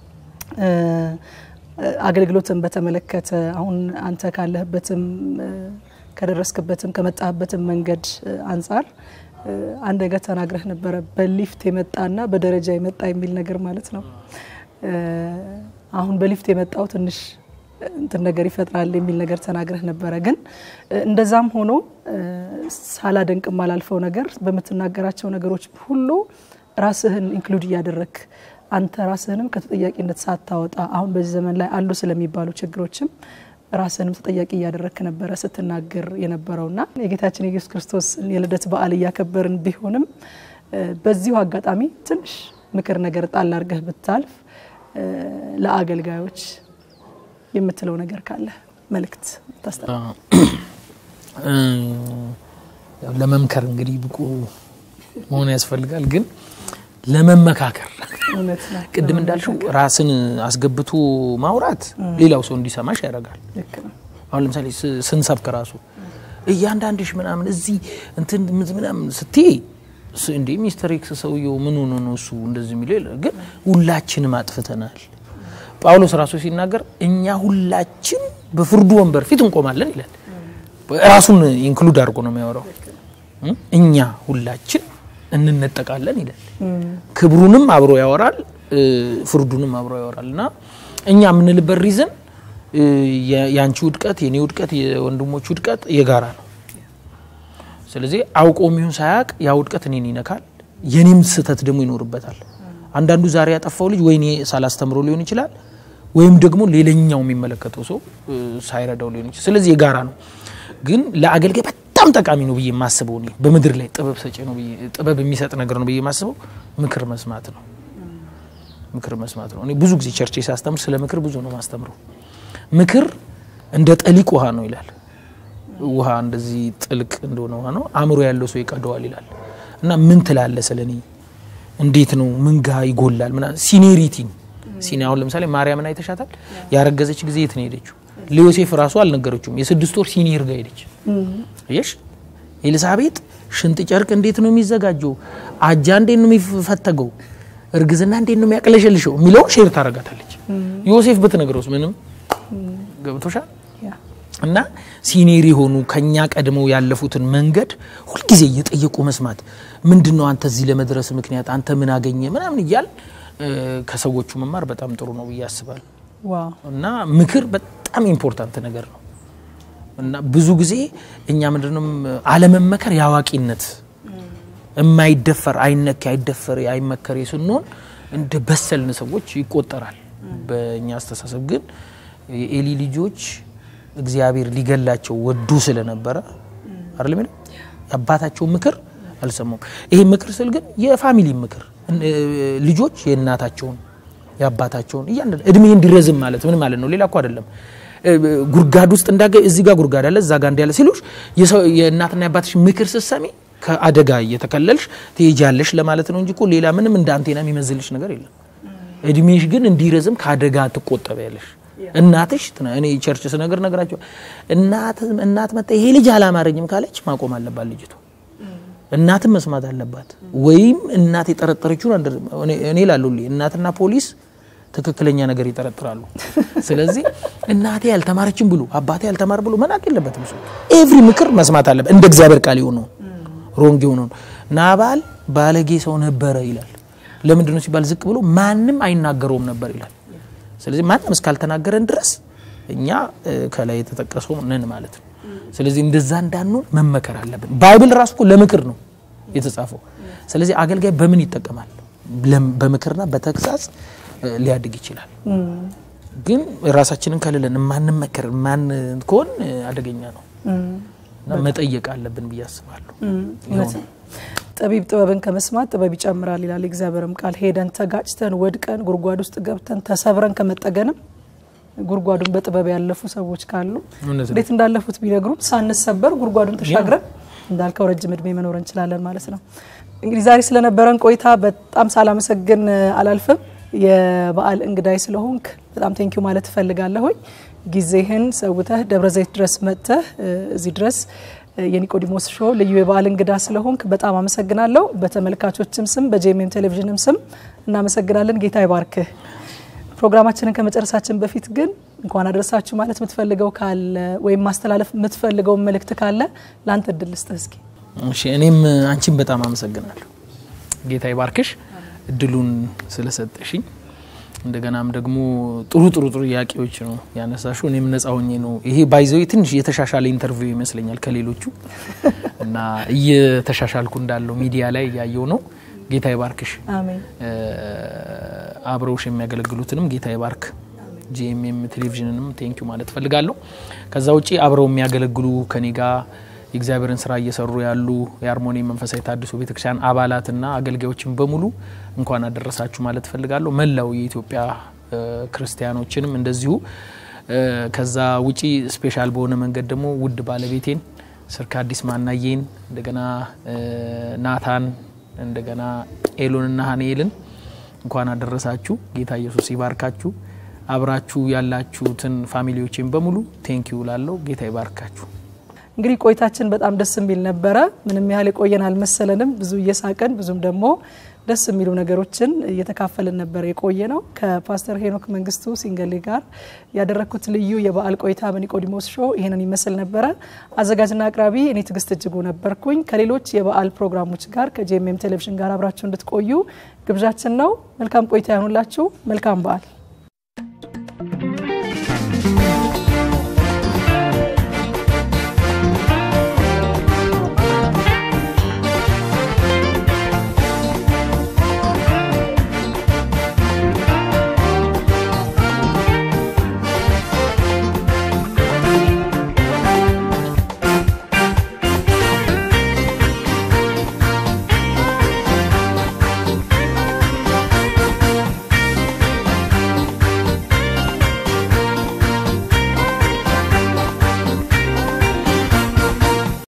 አገልግሎትን በተመለከተ አሁን አንተ ካለህበትም ከደረስክበትም ከመጣህበትም መንገድ አንጻር አንድ ነገር ተናግረህ ነበረ። በሊፍት የመጣና በደረጃ የመጣ የሚል ነገር ማለት ነው። አሁን በሊፍት የመጣው ትንሽ እንትን ነገር ይፈጥራል የሚል ነገር ተናግረህ ነበረ። ግን እንደዛም ሆኖ ሳላደንቅ ማላልፈው ነገር በምትናገራቸው ነገሮች ሁሉ ራስህን ኢንክሉድ እያደረግ አንተ ራስህንም ከተጠያቂነት ሳታወጣ አሁን በዚህ ዘመን ላይ አሉ ስለሚባሉ ችግሮችም ራስህንም ተጠያቂ እያደረግክ ነበረ ስትናገር የነበረውና የጌታችን የኢየሱስ ክርስቶስ የልደት በዓል እያከበርን ቢሆንም በዚሁ አጋጣሚ ትንሽ ምክር ነገር ጣል አድርገህ ብታልፍ ለአገልጋዮች የምትለው ነገር ካለ መልእክት ታስተ ለመምከር እንግዲህ ብቁ መሆን ያስፈልጋል። ግን ለመመካከር እውነት ነው። ቅድም እንዳልሽው ራስን አስገብቶ ማውራት ሌላው ሰው እንዲሰማሽ ያደርጋል። ልክ ነው። አሁን ለምሳሌ ስ- ስንሰብክ ራሱ እያንዳንድሽ ምናምን እዚህ እንትን ምዝ- ምናምን ስትይ ስ- እንዴ ሚስተር ኤክስ ሰውየው ምን ሆኖ ነው እሱ እንደዚህ የሚለው ይላል። ግን ሁላችንም አጥፍተናል። ጳውሎስ ራሱ ሲናገር እኛ ሁላችን በፍርዱ ወንበር ፊት እንቆማለን ይላል። ራሱን ኢንክሉድ አድርጎ ነው የሚያወራው። እ? እኛ ሁላችን እንነጠቃለን ይላል። ክብሩንም አብሮ ያወራል፣ እ፣ ፍርዱንም አብሮ ያወራል እና እኛ የምንልበት ሪዝን የአንቺ ውድቀት፣ የኔ ውድቀት፣ የወንድሞች ውድቀት የጋራ ነው። ስለዚህ አውቆ የሚሆን ሳያውቅ ያ ውድቀት እኔን ይነካል፣ የኔም ስህተት ደግሞ ይኖርበታል። አንዳንዱ ዛሬ ያጠፋው ልጅ ወይ እኔ ሳላስተምሮ ሊሆን ይችላል፣ ወይም ደግሞ ሌላኛው የሚመለከተው ሰው እ፣ ሳይረዳው ሊሆን ይችላል። ስለዚህ የጋራ ነው። ግን ለአገልጋይ በጣም ጠቃሚ ነው ብዬ የማስበው እኔ በምድር ላይ ጥበብ ሰጪ ነው ብዬ ጥበብ የሚሰጥ ነገር ነው ብዬ የማስበው ምክር መስማት ነው። ምክር መስማት ነው። እኔ ብዙ ጊዜ ቸርቼ ሳስተምር ስለ ምክር ብዙ ነው ማስተምረው። ምክር እንደ ጠሊቅ ውሃ ነው ይላል። ውሃ እንደዚህ ጥልቅ እንደሆነ ውሃ ነው፣ አእምሮ ያለው ሰው ይቀደዋል ይላል። እና ምን ትላለ ስለ እኔ እንዴት ነው ምን ጋ ይጎላል ምና ሲኒሪቲን ሲኒ አሁን ለምሳሌ ማርያምን አይተሻታል? ያረገዘች ጊዜ የት ነው ሄደችው? ለዮሴፍ ራሱ አልነገረችውም። የስድስት ወር ሲኒር ጋር ሄደች። አየሽ ኤልሳቤጥ ሽንጥ ጨርቅ እንዴት ነው የሚዘጋጀው? አጃ እንዴት ነው የሚፈተገው? እርግዝና እንዴት ነው የሚያቅለሸልሸው የሚለውን ሼር ታደርጋታለች። ዮሴፍ ብትነግረውስ ምንም ገብቶሻል። እና ሲኒየር የሆኑ ከኛ ቀድመው ያለፉትን መንገድ ሁልጊዜ እየጠየቁ መስማት ምንድን ነው አንተ እዚህ ለመድረስ ምክንያት አንተ ምን አገኘ ምናምን እያል ከሰዎቹ መማር በጣም ጥሩ ነው ብዬ አስባለሁ። እና ምክር በጣም ኢምፖርታንት ነገር ነው። እና ብዙ ጊዜ እኛ ምንድነው አለመመከር የአዋቂነት የማይደፈር አይነክ አይደፈር አይመከር ስንሆን እንደ በሰልን ሰዎች ይቆጠራል። በእኛ አስተሳሰብ ግን የኤሊ ልጆች እግዚአብሔር ሊገላቸው ወዱ ስለነበረ አይደለም የሚለው የአባታቸው ምክር አልሰሙም። ይሄ ምክር ስል ግን የፋሚሊ ምክር ልጆች የእናታቸውን የአባታቸውን እያንዳንዱ እድሜ እንዲረዝም ማለት ምን ማለት ነው? ሌላ እኮ አይደለም። ጉርጋድ ውስጥ እንዳገ እዚህ ጋር ጉርጋድ አለ እዛ ጋር እንዲያለ ሲሉሽ የእናትና የአባትሽ ምክር ስትሰሚ ከአደጋ እየተከለልሽ ትሄጃለሽ ለማለት ነው እንጂ እኮ ሌላ ምንም እንደ አንቴና የሚመዝልሽ ነገር የለም። እድሜሽ ግን እንዲረዝም ከአደጋ ትቆጠቢያለሽ። እናትሽ እኔ ቸርች ስነገር ነገራቸው እናት መጣ ይሄ ልጅ አላማረኝም ካለች ማቆም አለባት ልጅቱ። እናትም መስማት አለባት። ወይም እናት የጠረጠረችውን እኔ ላሉልኝ እናትና ፖሊስ ትክክለኛ ነገር ይጠረጥራሉ። ስለዚህ እናቴ ያልተማረችም ብሎ አባቴ ያልተማር ብሎ መናቅ የለበትም። ሰው ኤቭሪ ምክር መስማት አለበት። እንደ እግዚአብሔር ቃል የሆነው ሮንግ የሆነው ናባል ባለጌ ሰው ነበረ ይላል። ለምንድን ነው ሲባል ዝቅ ብሎ ማንም አይናገረውም ነበር ይላል። ስለዚህ ማንም እስካልተናገረን ድረስ እኛ ከላይ የተጠቀሰው ነን ማለት ነው። ስለዚህ እንደዛ እንዳንሆን መመከር አለብን። ባይብል ራሱ እኮ ለምክር ነው የተጻፈው። ስለዚህ አገልጋይ በምን ይጠቀማል? በምክርና በተግሳጽ ሊያድግ ይችላል። ግን ራሳችንን ከልለን ማንመከር ማን ከሆን አደገኛ ነው እና መጠየቅ አለብን ብዬ አስባለሁ። ጠቢብ ጥበብን ከመስማት ጥበብ ይጨምራል ይላል የእግዚአብሔርም ቃል። ሄደን ተጋጭተን ወድቀን ጉድጓድ ውስጥ ገብተን ተሰብረን ከመጠገንም ጉድጓዱን በጥበብ ያለፉ ሰዎች ካሉ እንዴት እንዳለፉት ቢነግሩም ሳንሰበር ጉድጓዱን ተሻግረን እንዳልከው ረጅም እድሜ መኖር እንችላለን ማለት ነው። እንግዲህ ዛሬ ስለነበረን ቆይታ በጣም ሳላመሰግን አላልፍም። የበዓል እንግዳይ ስለሆንክ በጣም ቴንኪዩ ማለት እፈልጋለሁኝ። ጊዜህን ሰውተህ ደብረ ዘይት ድረስ መጥተህ እዚህ ድረስ የኒቆዲሞስ ሾው ልዩ የበዓል እንግዳ ስለሆንክ በጣም አመሰግናለሁ። በተመልካቾችም ስም በጄኤምኤም ቴሌቪዥንም ስም እናመሰግናለን። ጌታ ይባርክህ። ፕሮግራማችንን ከመጨረሳችን በፊት ግን እንኳን አደረሳችሁ ማለት የምትፈልገው ካለ ወይም ማስተላለፍ የምትፈልገው መልእክት ካለ ለአንተ እድል ልስጥህ እስኪ። እሺ፣ እኔም አንቺን በጣም አመሰግናለሁ። ጌታ ይባርክሽ እድሉን ስለሰጠሽኝ። እንደገናም ደግሞ ጥሩ ጥሩ ጥሩ ጥያቄዎች ነው ያነሳሹ። እኔም ነጻ ሆኜ ነው ይሄ ባይዘው ትንሽ የተሻሻለ ኢንተርቪው ይመስለኛል ከሌሎቹ እና እየተሻሻልኩ እንዳለው ሚዲያ ላይ እያየው ነው። ጌታ ይባርክሽ። አሜን። አብረውሽ የሚያገለግሉትንም ጌታ ይባርክ። ጂኤምኤም ቴሌቪዥንንም ቴንኪዩ ማለት ፈልጋለሁ። ከዛ ውጪ አብረው የሚያገለግሉ ከኔ ጋር የእግዚአብሔርን ስራ እየሰሩ ያሉ የአርሞኒ መንፈሳዊ ታድሶ ቤተክርስቲያን አባላትና አገልጋዮችን በሙሉ እንኳን አደረሳችሁ ማለት ፈልጋለሁ። መላው የኢትዮጵያ ክርስቲያኖችንም እንደዚሁ። ከዛ ውጪ ስፔሻል በሆነ መንገድ ደግሞ ውድ ባለቤቴን ስርካ አዲስ ማናዬን እንደገና ናታን እንደገና ኤሎንና ሀኔልን እንኳን አደረሳችሁ። ጌታ ኢየሱስ ይባርካችሁ። አብራችሁ ያላችሁትን ፋሚሊዎችን በሙሉ ቴንኪዩ ላለው ጌታ ይባርካችሁ። እንግዲህ ቆይታችን በጣም ደስ የሚል ነበረ። ምንም ያህል የቆየን አልመሰለንም። ብዙ እየሳቀን ብዙም ደግሞ ደስ የሚሉ ነገሮችን እየተካፈልን ነበር የቆየ ነው። ከፓስተር ሄኖክ መንግስቱ ሲንገሌ ጋር ያደረግኩት ልዩ የበዓል ቆይታ በኒቆዲሞስ ሾው ይህንን ይመስል ነበረ። አዘጋጅና አቅራቢ እኔ ትዕግስት እጅጉ ነበርኩኝ። ከሌሎች የበዓል ፕሮግራሞች ጋር ከጄኤምኤም ቴሌቪዥን ጋር አብራችሁ እንድትቆዩ ግብዣችን ነው። መልካም ቆይታ ያሁኑላችሁ። መልካም በዓል